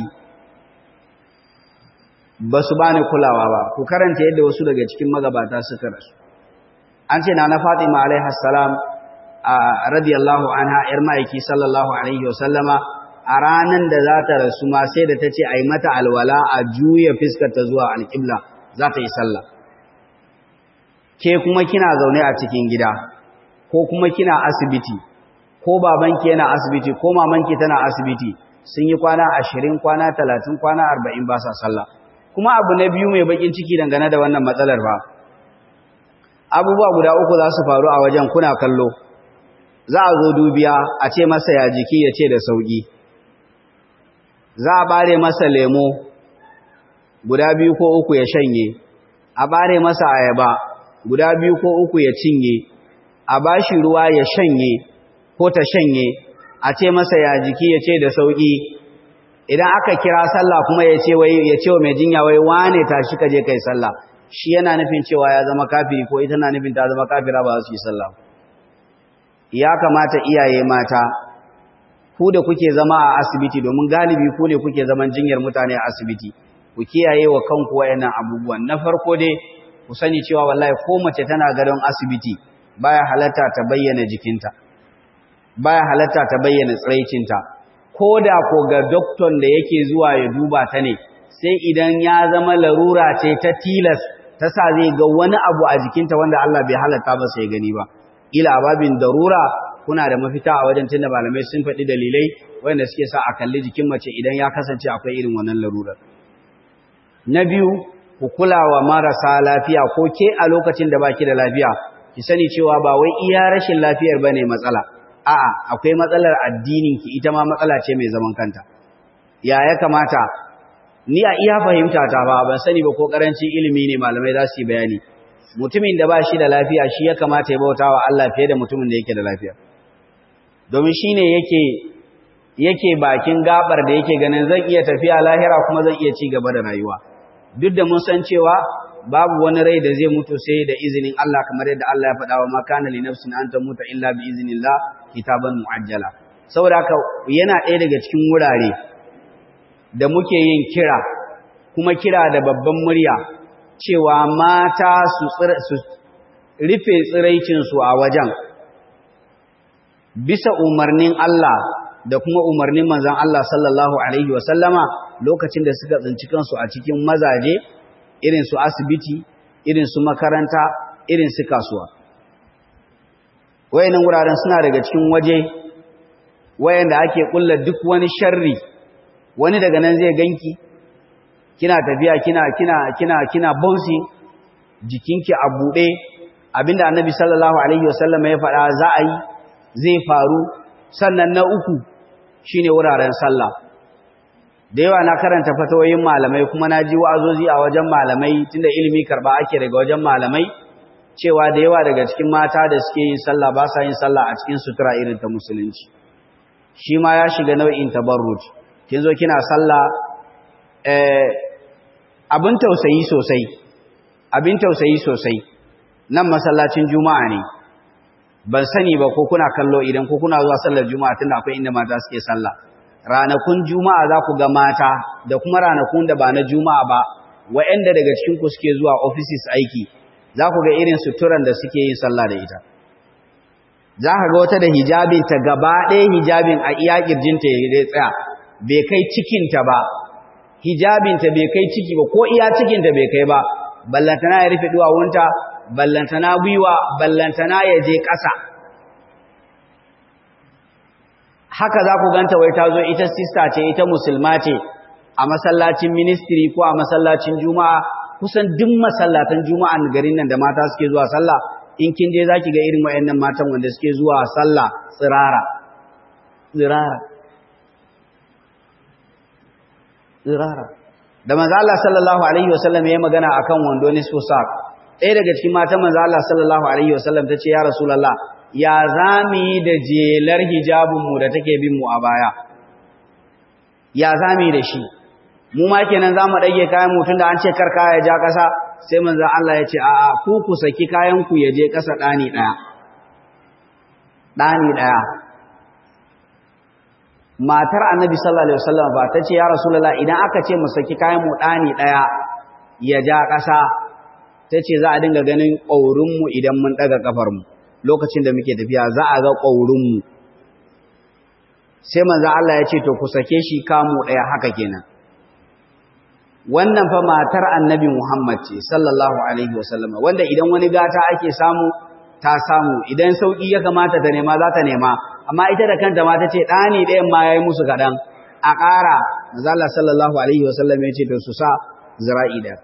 ba su bani kulawa ba ku karanta yadda wasu daga cikin magabata suka rasu an ce na na Fatima alaiha salam radiyallahu anha yar ma'aiki sallallahu alaihi wasallama a ranan da za ta rasu ma sai da ta ce a yi mata alwala a juya ta zuwa alƙibla za ta yi sallah ke kuma kina zaune a cikin gida ko kuma kina asibiti ko babanki yana asibiti ko mamanki tana asibiti sun yi kwana ashirin kwana talatin kwana arba'in ba sa sallah kuma abu na biyu mai bakin ciki dangane da wannan matsalar ba abubuwa guda uku za su faru a wajen kuna kallo za a zo dubiya a ce masa ya jiki ya ce da sauƙi za a bare masa lemo guda biyu ko uku ya shanye a bare masa ayaba guda biyu ko uku ya cinye a bashi ruwa ya shanye ko ta shanye a ce masa ya jiki ya ce da sauki idan aka kira sallah kuma ya ce wai ya ce wa mai jinya wai wane tashi ka je kai sallah shi yana nufin cewa ya zama kafiri ko ita na nufin ta zama kafira ba su yi sallah ya kamata iyaye mata ku da kuke zama a asibiti domin galibi ku ne kuke zaman jinyar mutane a asibiti ku kiyaye wa kanku wayannan abubuwan na farko dai ku sani cewa wallahi ko mace tana gadon asibiti baya halatta ta bayyana jikinta baya halatta ta bayyana tsiraicinta ko da ko ga doktor da yake zuwa ya duba ta ne sai idan ya zama larura ce ta tilas ta sa zai ga wani abu a jikinta wanda Allah bai halatta ba sai gani ba ila babin darura kuna da mafita a wajen tunda malamai sun faɗi dalilai wanda suke sa a kalli jikin mace idan ya kasance akwai irin wannan larurar na biyu ku kula wa marasa lafiya ko ke a lokacin da baki da lafiya ki sani cewa ba wai iya rashin lafiyar bane matsala a'a akwai matsalar addinin ki ita ma matsala ce mai zaman kanta ya ya kamata ni a iya fahimta ta ba ban sani ba ko karancin ilimi ne malamai za su yi bayani mutumin da ba shi da lafiya shi ya kamata ya bauta wa Allah fiye da mutumin da yake da lafiya domin shine yake yake bakin gabar da yake ganin zan iya tafiya lahira kuma zan iya ci gaba da rayuwa duk da mun san cewa babu wani rai da zai mutu sai da izinin Allah kamar yadda Allah ya faɗa wa ma kana li nafsin an tamuta illa bi iznillah kitaban muajjala saboda haka yana ɗaya daga cikin wurare da muke yin kira kuma kira da babban murya cewa mata su rufe tsiraicinsu a wajen bisa umarnin Allah da kuma umarnin manzan Allah sallallahu Alaihi wasallama lokacin da suka tsinci kansu a cikin mazaje irin su asibiti irin su makaranta irin su kasuwa wayannan wuraren suna daga cikin waje wayanda ake kulla duk wani sharri wani daga nan zai ganki kina tafiya kina kina kina kina bouncing jikinki a bude abinda annabi sallallahu alaihi wasallam ya faɗa za a yi zai faru sannan na uku shine wuraren sallah da yawa na karanta fatawoyin malamai kuma na ji wa'azozi a wajen malamai tunda ilimi karba ake daga wajen malamai cewa da yawa daga cikin mata da suke yin sallah ba sa yin sallah a cikin sutura irin ta musulunci shi ma ya shiga nau'in tabarruj kin zo kina sallah eh abin tausayi sosai abin tausayi sosai nan masallacin juma'a ne ban sani ba ko kuna kallo idan ko kuna zuwa sallar juma'a tunda akwai inda mata suke sallah ranakun juma'a za ku ga mata da kuma ranakun da ba na juma'a ba wa'anda daga cikin ku suke zuwa offices aiki za ku ga irin suturan da suke yin sallah da ita za ka ga wata da hijabin ta gaba ɗaya hijabin a iya kirjinta ya tsaya bai kai cikinta ba hijabinta bai kai ciki ba ko iya cikinta bai kai ba ballantana ya rufe duwawunta ballantana gwiwa ballantana ya je ƙasa haka za ku ganta wai ta zo ita sista ce ita musulma ce a masallacin ministry ko a masallacin juma'a kusan duk masallatan juma'an garin nan da mata suke zuwa sallah in kin je zaki ga irin wayannan matan wanda suke zuwa sallah tsirara tsirara tsirara da manzo Allah sallallahu alaihi wasallam ya magana akan wando ne so sak ɗaya daga cikin matan manzo Allah sallallahu alaihi wasallam tace ya rasulullah ya zami da jelar hijabin mu da take bin mu a baya ya zami da shi mu ma kenan zamu dage kayan mu tunda an ce kar kaya ja kasa sai manzo Allah ya ce a'a ku ku saki kayan ku ya je kasa dani daya dani daya matar annabi sallallahu alaihi wasallam ba ta ce ya rasulullah idan aka ce mu saki kayan mu dani daya ya ja kasa ta ce za a dinga ganin ƙaurin mu idan mun daga kafar mu lokacin da muke tafiya za a ga ƙaurin mu sai manzo Allah ya ce to ku sake shi kamu daya haka kenan wannan fa matar annabi Muhammad ce sallallahu alaihi wasallam wanda idan wani gata ake samu ta samu idan sauki ya kamata ta nema za ta nema amma ita da kanta ma ta ce ɗani ɗayan ma ya yi musu kaɗan a ƙara mazala sallallahu alaihi wasallam ya ce to su sa zira'i da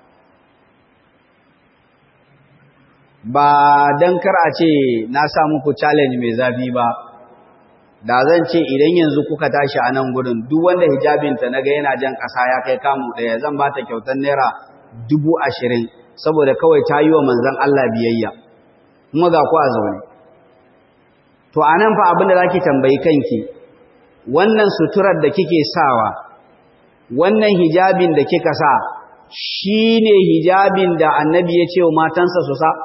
ba don kar a ce na sa muku challenge mai zafi ba da zan ce idan yanzu kuka tashi a nan gudun duk wanda hijabinta na ga yana jan ƙasa ya kai kamu ɗaya zan ba ta kyautar naira dubu ashirin saboda kawai ta yi wa manzan Allah biyayya kuma ga ku a zaune to anan fa abinda zaki tambayi kanki wannan suturar da kike sawa wannan hijabin da kika sa shine hijabin da annabi ya ce wa matansa su sa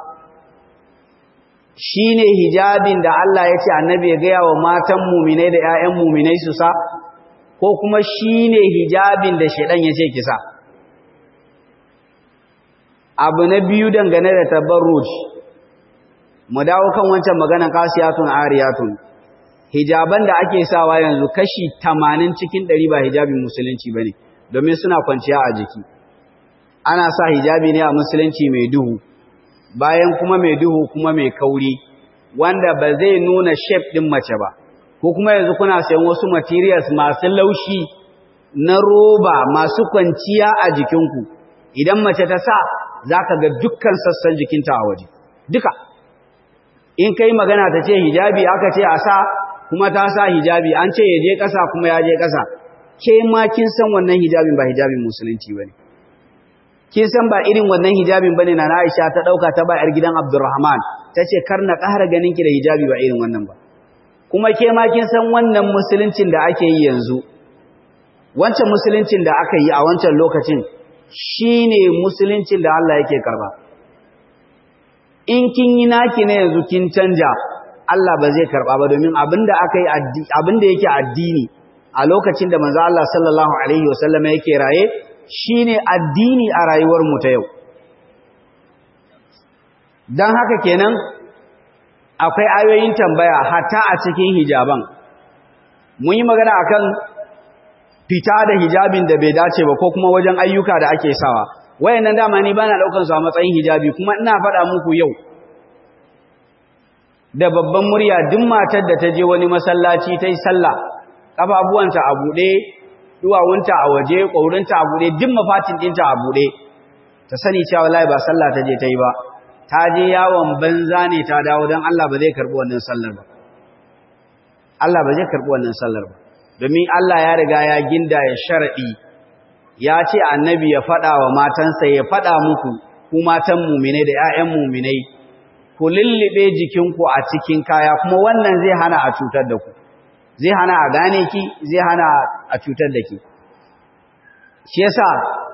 shine hijabin da Allah ya ce annabi ya gaya wa matan muminai da ƴaƴan muminai su sa ko kuma shine hijabin da shedan ya ce ki sa abu na biyu dangane da tabarruj mu dawo kan wancan maganan kasiyatun ariyatun hijaban da ake sawa yanzu kashi 80 cikin 100 ba hijabin musulunci bane domin suna kwanciya a jiki ana sa hijabi ne a musulunci mai duhu bayan kuma mai duhu kuma mai kauri wanda ba zai nuna shape din mace ba ko kuma yanzu kuna sayan wasu materials masu laushi na roba masu kwanciya a jikinku idan mace ta sa zaka ga dukkan sassan jikinta a waje duka in kai magana ta ce hijabi aka ce a sa kuma ta sa hijabi an ce ya je ƙasa kuma ya je ƙasa ke ma kin san wannan hijabin ba hijabin musulunci bane kin san ba irin wannan hijabin bane na Aisha ta dauka ta ba yar gidan Abdurrahman tace kar na ƙara ganin ki da hijabi ba irin wannan ba kuma ke ma kin san wannan musuluncin da ake yi yanzu wancan musuluncin da aka yi a wancan lokacin shine musuluncin da Allah yake karba in kin yi naki ne yanzu kin canja Allah ba zai karba ba domin abinda aka yi abinda yake addini a lokacin da manzo Allah sallallahu alaihi wasallam yake raye shine addini a rayuwar mu ta yau dan haka kenan akwai ayoyin tambaya hatta a cikin hijaban mun yi magana akan fita da hijabin da bai dace ba ko kuma wajen ayyuka da ake sawa wayannan dama ni bana daukar su a matsayin hijabi kuma ina faɗa muku yau da babban murya duk matar da ta je wani masallaci ta yi sallah kafafuwanta a buɗe duwawunta a waje ƙwaurinta a buɗe duk mafatin ɗinta a buɗe ta sani cewa wallahi ba sallah ta je ta yi ba ta je yawon banza ne ta dawo don Allah ba zai karɓi wannan sallar ba Allah ba zai karɓi wannan sallar ba domin Allah ya riga ya ginda ya sharaɗi ya ce annabi ya faɗa wa matansa ya faɗa muku ku matan muminai da 'ya'yan muminai ku lullube jikinku a cikin kaya kuma wannan zai hana a cutar da ku zai hana a gane ki zai hana a cutar da ki shi yasa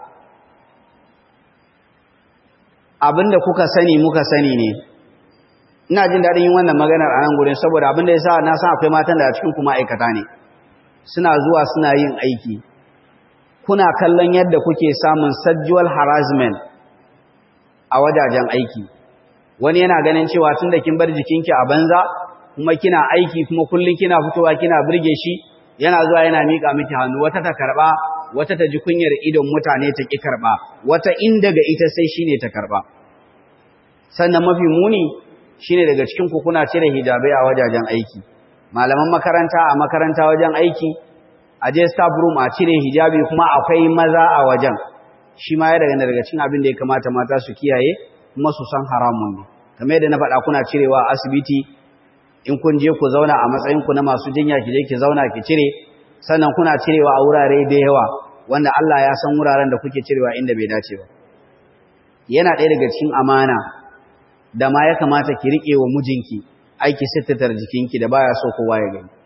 abinda kuka sani muka sani ne ina jin daɗin yin wannan maganar a nan gurin saboda abinda ya sa na san akwai matan da a cikin kuma aikata ne suna zuwa suna yin aiki kuna kallon yadda kuke samun sexual harassment a wajajen aiki wani yana ganin cewa tun da kin bar jikinki a banza kuma kina aiki kuma kullum kina fitowa kina burge shi yana zuwa yana miƙa miki hannu wata ta karɓa wata ta ji kunyar idon mutane ta ƙi karɓa wata in daga ita sai shine ta karɓa sannan mafi muni shine daga cikin ku kuna cire hijabai a wajajen aiki malaman makaranta a makaranta wajen aiki a je staff room a cire hijabi kuma akwai maza a wajen shi ma ya daga daga cikin abin da ya kamata mata su kiyaye kuma su san haramun ne kamar yadda na faɗa kuna cirewa a asibiti in kun je ku zauna a matsayin ku na masu jinya ki je ki zauna ki cire sannan kuna cirewa a wurare da yawa wanda Allah ya san wuraren da kuke cirewa inda bai dace ba yana ɗaya daga cikin amana da ma ya kamata ki riƙe wa mijinki aiki sittatar jikinki da baya so kowa ya gani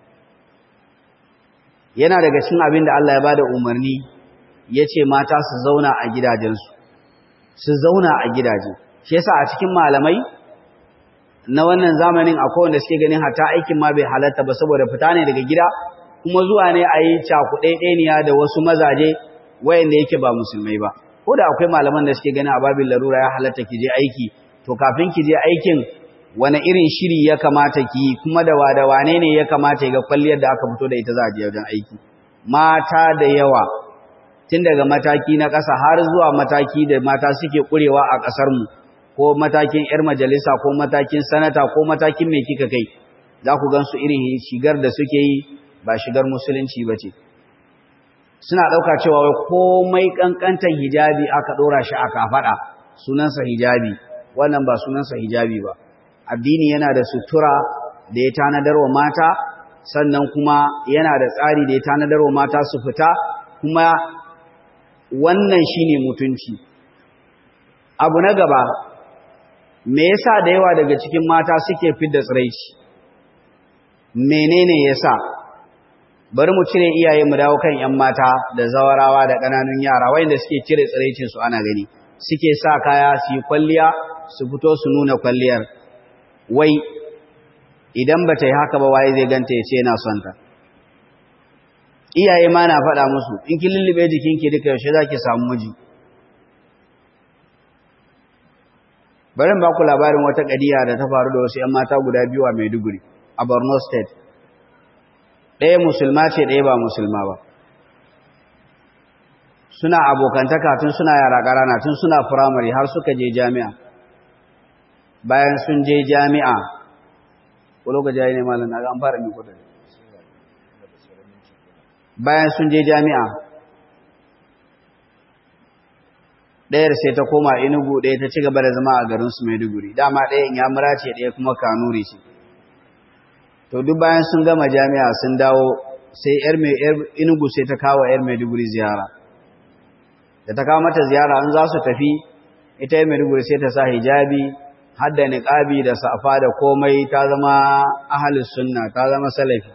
yana daga cikin abin da Allah ya bada umarni ya ce mata su zauna a gidajensu su zauna a gidaje shi yasa a cikin malamai na wannan zamanin akwai wanda suke ganin hata aikin ma bai halatta ba saboda fita ne daga gida kuma zuwa ne a yi cakuɗaiɗaniya da wasu mazaje wayanda yake ba musulmai ba ko da akwai malaman da suke ganin a babin larura ya halatta ki je aiki to kafin ki je aikin wani irin shiri ya kamata ki yi kuma da wada wane ne ya kamata ga kwalliyar da aka fito da ita za a je wajen aiki mata da yawa tun daga mataki na ƙasa har zuwa mataki da mata suke ƙurewa a ƙasarmu ko matakin 'yar majalisa ko matakin sanata ko matakin mai kika kai za ku gan su irin shigar da suke yi ba shigar musulunci ba ce suna ɗauka cewa wai komai ƙanƙantar hijabi aka ɗora shi aka faɗa sunansa hijabi wannan ba sunansa hijabi ba addini yana da sutura da ya tanadar wa mata sannan kuma yana da tsari da ya tanadar wa mata su fita kuma wannan shine mutunci abu na gaba me yasa da yawa daga cikin mata suke fidda tsiraici menene yasa bari mu cire iyaye mu dawo kan ƴan mata da zawarawa da ƙananun yara wanda suke cire tsiraicin su ana gani suke sa kaya su yi kwalliya su fito su nuna kwalliyar wai idan ba ta yi haka ba waye zai ganta ya ce yana son ta iyaye ma na faɗa musu in kin lullube jikinki duka yaushe za ki samu miji bari ba ku labarin wata kadiya da ta faru da wasu 'yan mata guda biyu a Maiduguri a Borno State ɗaya musulma ce ɗaya ba musulma ba suna abokantaka tun suna yara ƙarana tun suna firamare har suka je jami'a bayan sun je jami'a ko lokaci ya yi ne malam na ga an fara miko da bayan sun je jami'a ɗayar sai ta koma inugu ɗaya ta ci gaba da zama a garinsu maiduguri dama ɗaya in yamura ce ɗaya kuma kanuri ce to duk bayan sun gama jami'a sun dawo sai yar inugu sai ta kawo yar maiduguri ziyara da ta kawo mata ziyara an za su tafi ita yar maiduguri sai ta sa hijabi har da niƙabi da safa da komai ta zama ahalus sunna ta zama salafi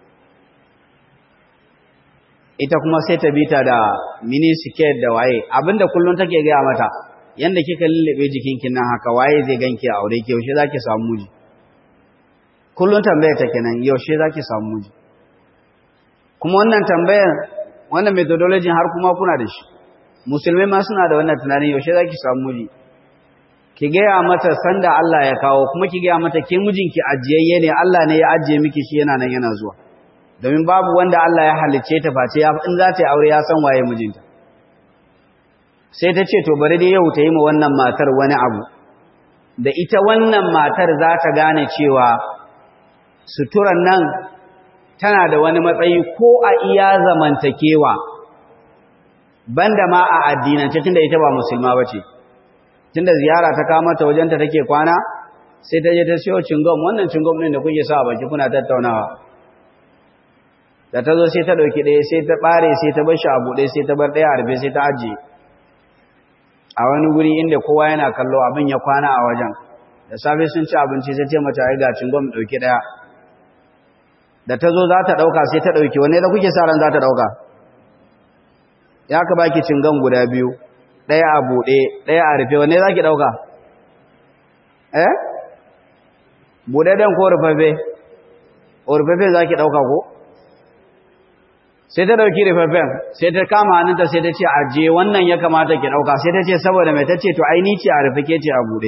ita kuma sai ta bita da mini skirt da waye abinda kullun take gaya mata yanda kika lullube jikinki nan haka waye zai ganki a aure ki yaushe zaki samu miji kullun tambayar ta kenan yaushe zaki samu miji kuma wannan tambayar wannan methodology har kuma kuna da shi musulmai ma suna da wannan tunanin yaushe zaki samu miji ki gaya mata sanda Allah ya kawo kuma ki gaya mata ke mijinki ajiyayye ne Allah ne ya ajiye miki shi yana nan yana zuwa domin babu wanda Allah ya halicce ta face ya in za ta yi aure ya san waye mijinta sai ta ce to bari dai yau ta yi ma wannan matar wani abu da ita wannan matar za ta gane cewa suturan nan tana da wani matsayi ko a iya zamantakewa banda ma a addinance tunda ita ba musulma bace tunda ziyara ta kawo mata wajenta take kwana sai ta je ta siyo cingom wannan cingom ɗin da kuke sa a baki kuna tattaunawa da ta zo sai ta ɗauki ɗaya sai ta ɓare sai ta bar shi a buɗe sai ta bar ɗaya a rufe sai ta ajiye a wani guri inda kowa yana kallo abin ya kwana a wajen da safe sun ci abinci sai ce mata ai ga cingom ɗauki ɗaya da ta zo za ta ɗauka sai ta ɗauki wanne da kuke sa ran za ta ɗauka ya ka baki cingom guda biyu ɗaya a buɗe ɗaya a rufe wanne za ki ɗauka eh buɗaɗɗen ko rufaffe rufaffe za ki ɗauka ko sai ta ɗauki rufaffen sai ta kama hannunta sai ta ce ajiye wannan ya kamata ki ɗauka sai ta ce saboda mai ta ce to aini ce a rufe ke ce a buɗe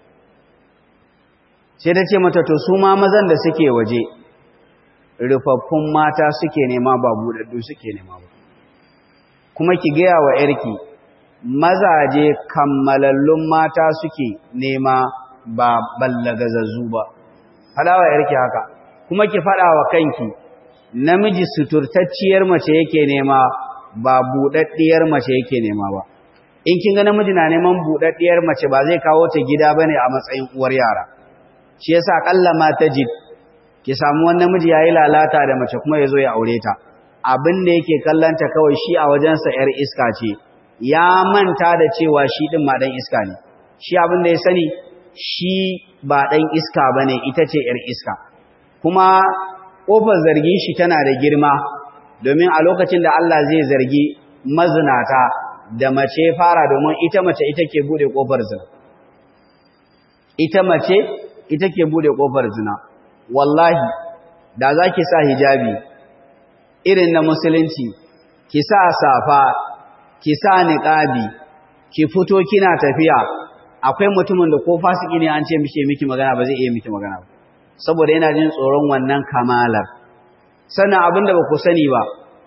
sai ta ce mata to su ma mazan da suke waje rufaffun mata suke nema ba buɗaɗɗu suke nema ba kuma ki gaya wa ‘yarki mazaje kammalallun mata suke nema ba ballagazazzu ba faɗa wa ‘yarki haka kuma ki faɗa wa kanki namiji suturtacciyar mace yake nema ba buɗaɗɗiyar mace yake nema ba in kin ga namiji na neman buɗaɗɗiyar mace ba zai kawo ta gida bane a matsayin uwar yara shi yasa kalla ma tajid ki samu wani namiji yayi lalata da mace kuma yazo ya aure ta abin da yake kallanta kawai shi a wajensa yar iska ce ya manta da cewa shi din ma dan iska ne shi abin da ya sani shi ba dan iska bane ita ce yar iska kuma ƙofar zargin shi tana da girma domin a lokacin da Allah zai zargi mazinata da mace fara domin ita mace ita ke bude ƙofar zina ita mace ita ke bude ƙofar zina wallahi da za ki sa hijabi irin na musulunci ki sa safa ki sa niqabi ki fito kina tafiya akwai mutumin da ko fasiki ne an ce mishi miki magana ba zai iya miki magana ba saboda yana jin tsoron wannan kamalar sannan abin da ba ku sani ba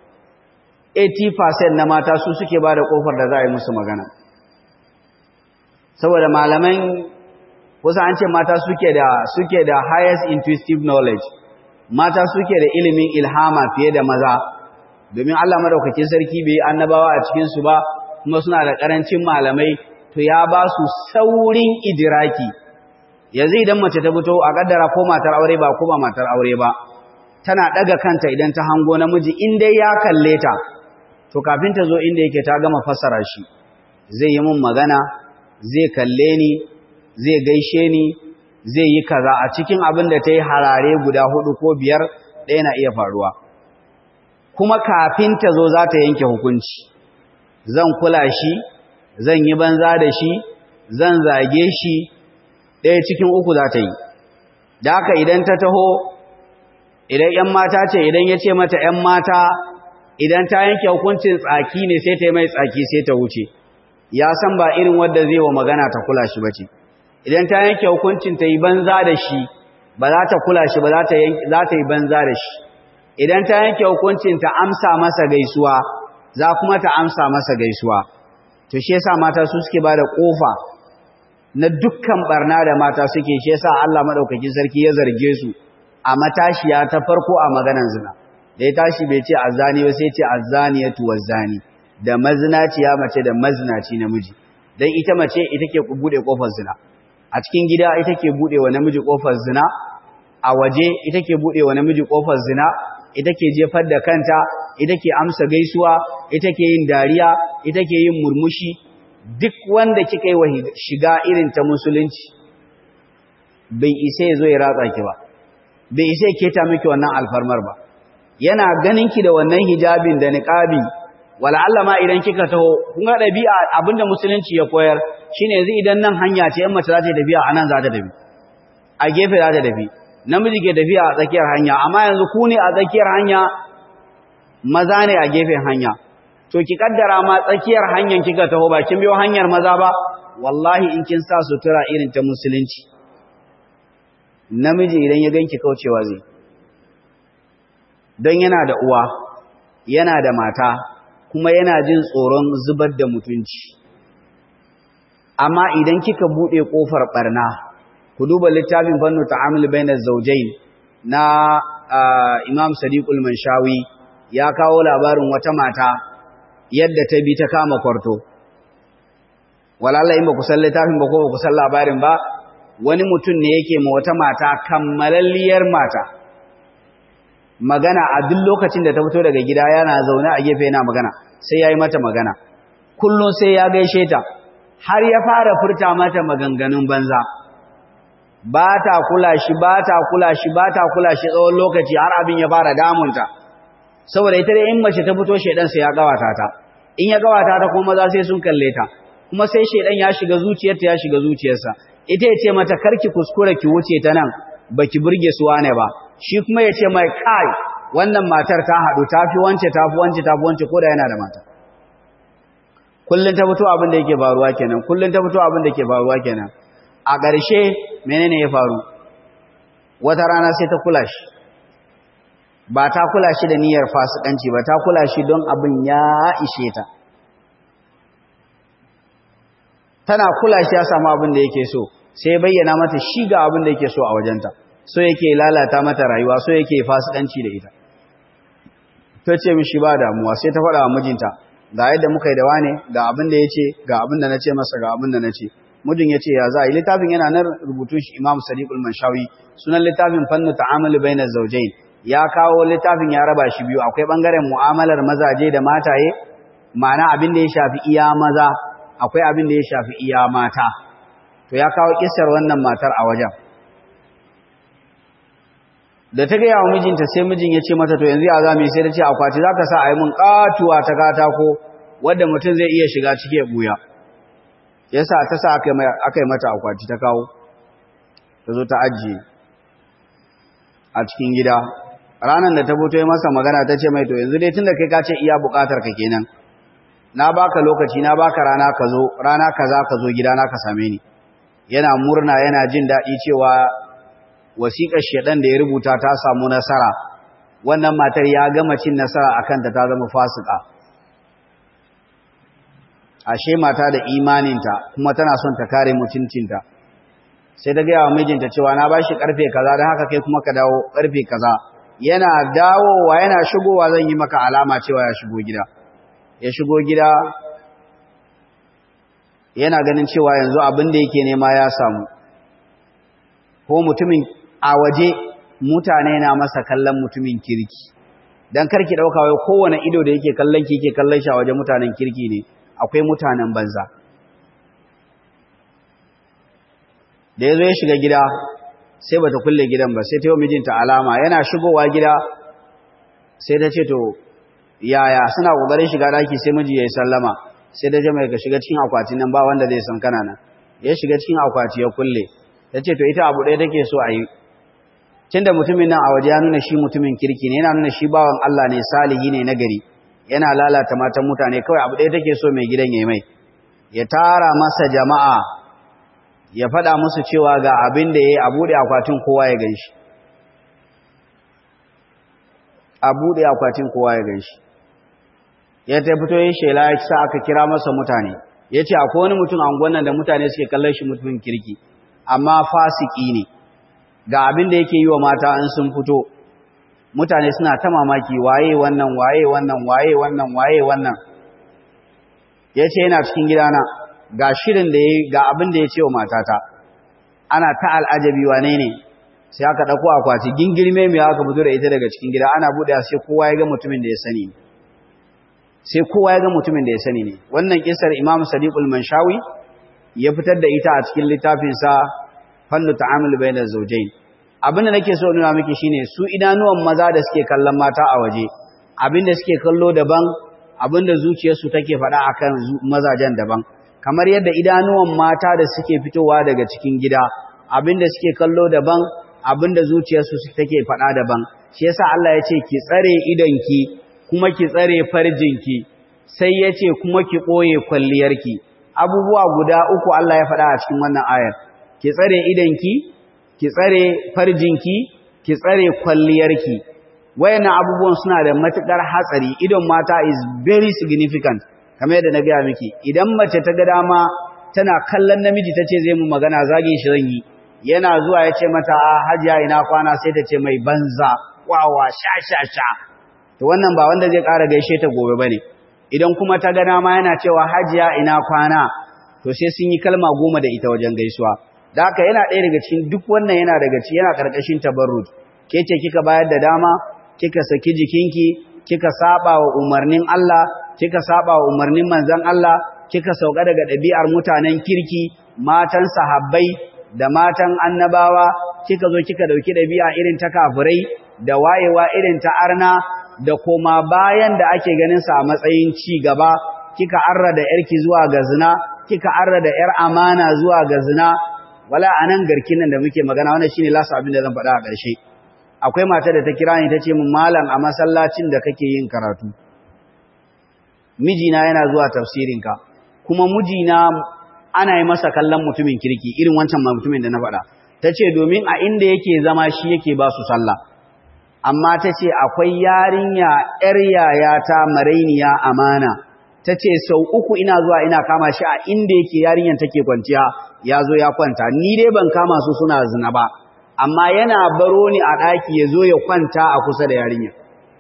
80% na mata su suke ba da ƙofar da za a yi musu magana saboda malaman kusa an ce mata suke da suke da highest intuitive knowledge mata suke da ilimin ilhama fiye da maza domin Allah madaukakin sarki bai annabawa a cikin su ba kuma suna da karancin malamai to ya ba su saurin idiraki yanzu idan mace ta fito a kaddara ko matar aure ba ko ba matar aure ba tana daga kanta idan ta hango namiji in dai ya kalle ta to kafin ta zo inda yake ta gama fassara shi zai yi mun magana zai kalle ni zai gaishe ni zai yi kaza a cikin abin da ta yi harare guda hudu ko biyar ɗaya na iya faruwa kuma kafin ta zo za ta yanke hukunci zan kula shi zan yi banza da shi zan zage shi ɗaya cikin uku za ta yi da haka idan ta taho idan ‘yan mata ce idan ya ce mata ‘yan mata idan ta yanke hukuncin tsaki ne sai ta yi mai tsaki sai ta wuce ya san ba irin wadda zai wa magana ta kula shi bace idan ta yanke hukuncin ta yi banza da shi ba za ta kula shi ba za ta yi banza da shi idan ta yanke hukuncin ta amsa masa gaisuwa za kuma ta amsa masa gaisuwa to shi yasa mata su suke bada kofa na dukkan barna da mata suke shi yasa Allah madaukakin sarki ya zarge su a matashiya ta farko a maganan zina da ya tashi bai ce azzani ba sai ce azzaniyatu wazzani da mazinaciya mace da mazinaci namiji dan ita mace ita ke bude kofar zina a cikin gida ita ke bude wa namiji kofar zina a waje ita ke bude wa namiji kofar zina ita ke jefar da kanta ita ke amsa gaisuwa ita ke yin dariya ita ke yin murmushi duk wanda kika yi wa shiga irin ta musulunci bai isa ya zo ya ratsa ki ba bai isa ya keta miki wannan alfarmar ba yana ganin ki da wannan hijabin da niqabi wala Allah ma idan kika taho kun ga dabi'a abinda musulunci ya koyar shine yanzu idan nan hanya ce in mace za ta tafiya anan za ta tafi a gefe za ta tafi namiji ke tafiya a tsakiyar hanya amma yanzu ku ne a tsakiyar hanya maza ne a gefen hanya to ki kaddara ma tsakiyar hanyar kika taho ba kin biyo hanyar maza ba wallahi in kin sa sutura irin ta musulunci namiji idan ya ganki kaucewa zai don yana da uwa yana da mata kuma yana jin tsoron zubar da mutunci amma idan kika bude kofar barna ku duba littafin fannu ta'amul bainaz zawjayn na Imam Sadiqul Manshawi ya kawo labarin wata mata yadda ta bi ta kama kwarto walalla in ba ku san littafin ba ko ba ku san labarin ba wani mutum ne yake ma wata mata kammalalliyar mata magana a duk lokacin da ta fito daga gida yana zaune a gefe yana magana sai ya yi mata magana kullum sai ya gaishe ta har ya fara furta mata maganganun banza ba ta kula shi ba ta kula shi ba ta kula shi tsawon lokaci har abin ya fara damunta saboda ita dai in mace ta fito shedan sai ya gawata ta in ya gawata ta kuma maza sai sun kalle ta kuma sai shedan ya shiga zuciyarta ya shiga zuciyarsa ita ya ce mata karki kuskure ki wuce ta nan baki burge su wane ba shi kuma ya ce mai kai wannan matar ta haɗu ta fi wance ta fi wance ta fi wance ko da yana da mata kullum ta fito abin da yake faruwa kenan kullum ta fito abin da ke faruwa kenan a ƙarshe menene ya faru wata rana sai ta kula shi ba ta kula shi da niyyar fasikanci ba ta kula shi don abin ya ishe ta tana kula shi ya samu abin da yake so sai bayyana mata shi ga abin da yake so a wajenta so yake lalata mata rayuwa so yake fasikanci da ita ta ce mishi ba damuwa sai ta faɗa wa mijinta ga yadda muka yi da wane ga abin da ya ce ga abin da na ce masa ga abin da na ce mijin ya ce ya za a yi littafin yana nan rubutun shi imam sadiqul manshawi sunan littafin fannu ta'amuli bainar zaujain ya kawo littafin ya raba shi biyu akwai bangaren mu'amalar mazaje da mataye ma'ana abin da ya shafi iya maza akwai abin da ya shafi iya mata to ya kawo kissar wannan matar a wajen da ta gaya wa mijinta sai mijin ya ce mata to yanzu ya za mu sai ta ce akwati za ka sa a yi mun katuwa ta katako wadda mutum zai iya shiga ciki ya buya ya sa ta sa aka yi mata akwati ta kawo ta zo ta ajiye a cikin gida ranar da ta fito yi masa magana ta ce mai to yanzu dai tun da kai ka ce iya bukatar ka kenan na baka lokaci na baka rana ka zo rana kaza ka zo gida na ka same ni yana murna yana jin daɗi cewa wasiƙar shedan da ya rubuta ta samu nasara wannan matar ya gama cin nasara akan ta ta zama fasika ashe mata da imaninta kuma tana son ta kare mutuncinta sai ta gaya wa mijinta cewa na bashi karfe kaza don haka kai kuma ka dawo karfe kaza yana dawowa yana shigowa zan yi maka alama cewa ya shigo gida ya shigo gida yana ganin cewa yanzu abin da yake nema ya samu ko mutumin a waje mutane na masa kallon mutumin kirki dan karki dauka wai kowane ido da yake kallon ki yake kallon shi a waje mutanen kirki ne akwai mutanen banza da yazo ya shiga gida sai bata kulle gidan ba sai ta yi mijinta alama yana shigowa gida sai ta ce to yaya suna kokarin shiga daki sai miji yayi sallama sai da jama'a ka shiga cikin akwatin nan ba wanda zai san kana nan ya shiga cikin akwati ya kulle tace to ita abu ɗaya take so a yi tunda mutumin nan a waje ya nuna shi mutumin kirki ne yana nuna shi bawan Allah ne salihi ne nagari yana lalata matan mutane kawai abu ɗaya take so mai gidan yayi mai ya tara masa jama'a ya faɗa musu cewa ga abin da ya yi a buɗe akwatin kowa ya gan shi a buɗe akwatin kowa ya gan shi ya ta fito yin shela ya sa aka kira masa mutane ya ce akwai wani mutum angon nan da mutane suke kallon shi mutumin kirki amma fasiki ne ga abin da yake yi wa mata in sun fito mutane suna ta mamaki waye wannan waye wannan waye wannan waye wannan ya ce yana cikin gidana ga shirin da ya ga abin da ya ce wa matata ana ta al'ajabi wane ne sai aka ɗauko akwati gingirme mai aka fito da ita daga cikin gida ana buɗe sai kowa ya ga mutumin da ya sani sai kowa ya ga mutumin da ya sani ne wannan kisar imam sadiqul manshawi ya fitar da ita a cikin littafinsa fannu ta'amul bainaz zawjayn abin da nake so nuna miki shine su idanuwan maza da suke kallon mata a waje abin da suke kallo daban abin da zuciyarsu take faɗa akan mazajen daban kamar yadda idanuwan mata da suke fitowa daga cikin gida abin da suke kallo daban abin da zuciyarsu take faɗa daban shi yasa Allah ya ce ki tsare idonki kuma ki tsare farjinki sai ya ce kuma ki ɓoye kwalliyarki abubuwa guda uku Allah ya faɗa a cikin wannan ayar ki tsare idonki ki tsare farjinki ki tsare kwalliyarki wayannan abubuwan suna da matukar hatsari idon mata is very significant kamar yadda na gaya miki idan mace ta ga dama tana kallon namiji tace zai mu magana zagin shi zan yi yana zuwa ya ce mata a hajiya ina kwana sai ta ce mai banza wawa sha sha sha to wannan ba wanda zai ƙara gaishe ta gobe bane idan kuma ta ga dama yana cewa hajiya ina kwana to sai sun yi kalma goma da ita wajen gaisuwa da haka yana ɗaya daga cikin duk wannan yana daga cikin yana ƙarƙashin tabarruj ke ce kika bayar da dama kika saki jikinki kika saba wa umarnin Allah kika saba wa umarnin manzon Allah kika sauka daga ɗabi'ar mutanen kirki matan sahabbai da matan annabawa kika zo kika dauki ɗabi'a irin ta kafirai da wayewa irin ta arna da koma bayan da ake ganin sa a matsayin ci gaba kika arra da yarki zuwa ga zina kika arra da yar amana zuwa ga zina wala anan garkin nan da muke magana wannan shine lasa abin da zan faɗa a ƙarshe akwai mata da ta kira ni tace min malam a masallacin da kake yin karatu mijina yana zuwa tafsirinka kuma mijina ana yi masa kallon mutumin kirki irin wancan mutumin da na faɗa tace domin a inda yake zama shi yake ba su sallah amma tace akwai yarinya yar yayata marainiya amana ta ce sau uku ina zuwa ina kama shi a inda yake yarinyar take kwanciya ya zo ya kwanta ni dai ban kama su suna zina ba amma yana baro ni a ɗaki ya zo ya kwanta a kusa da yarinyar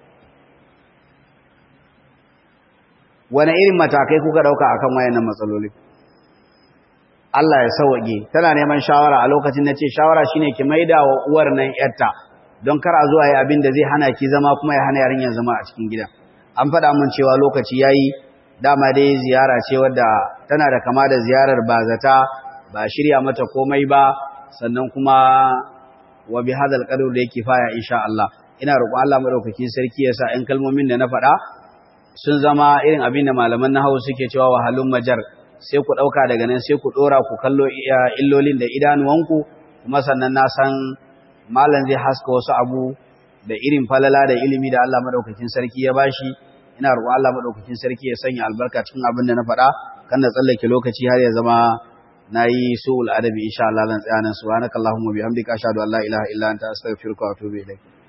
wane irin matakai kuka ɗauka a kan wayannan matsaloli Allah ya sauwaƙe tana neman shawara a lokacin na ce shawara shine ki maida wa uwar nan yarta don kar a zuwa yi abin da zai hana ki zama kuma ya hana yarinyar zama a cikin gidan an faɗa mun cewa lokaci yayi dama dai ziyara ce wadda tana da kama da ziyarar bazata ba shirya mata komai ba sannan kuma wa bi hadal qadr da yake faya insha Allah ina roƙon Allah madaukakin sarki ya sa ɗan kalmomin da na faɗa sun zama irin abin da malaman nahwu suke cewa wahalun majar sai ku ɗauka daga nan sai ku ɗora ku kallo illolin da idanuwanku kuma sannan na san malam zai haska wasu abu da irin falala da ilimi da Allah madaukakin sarki ya bashi ina roƙon Allah madaukakin sarki ya sanya albarka cikin abin da na faɗa kan da tsallake lokaci har ya zama nayi su'ul adabi insha Allah zan tsaya nan subhanakallahumma bihamdika ashhadu an la ilaha illa anta astaghfiruka wa atubu ilaik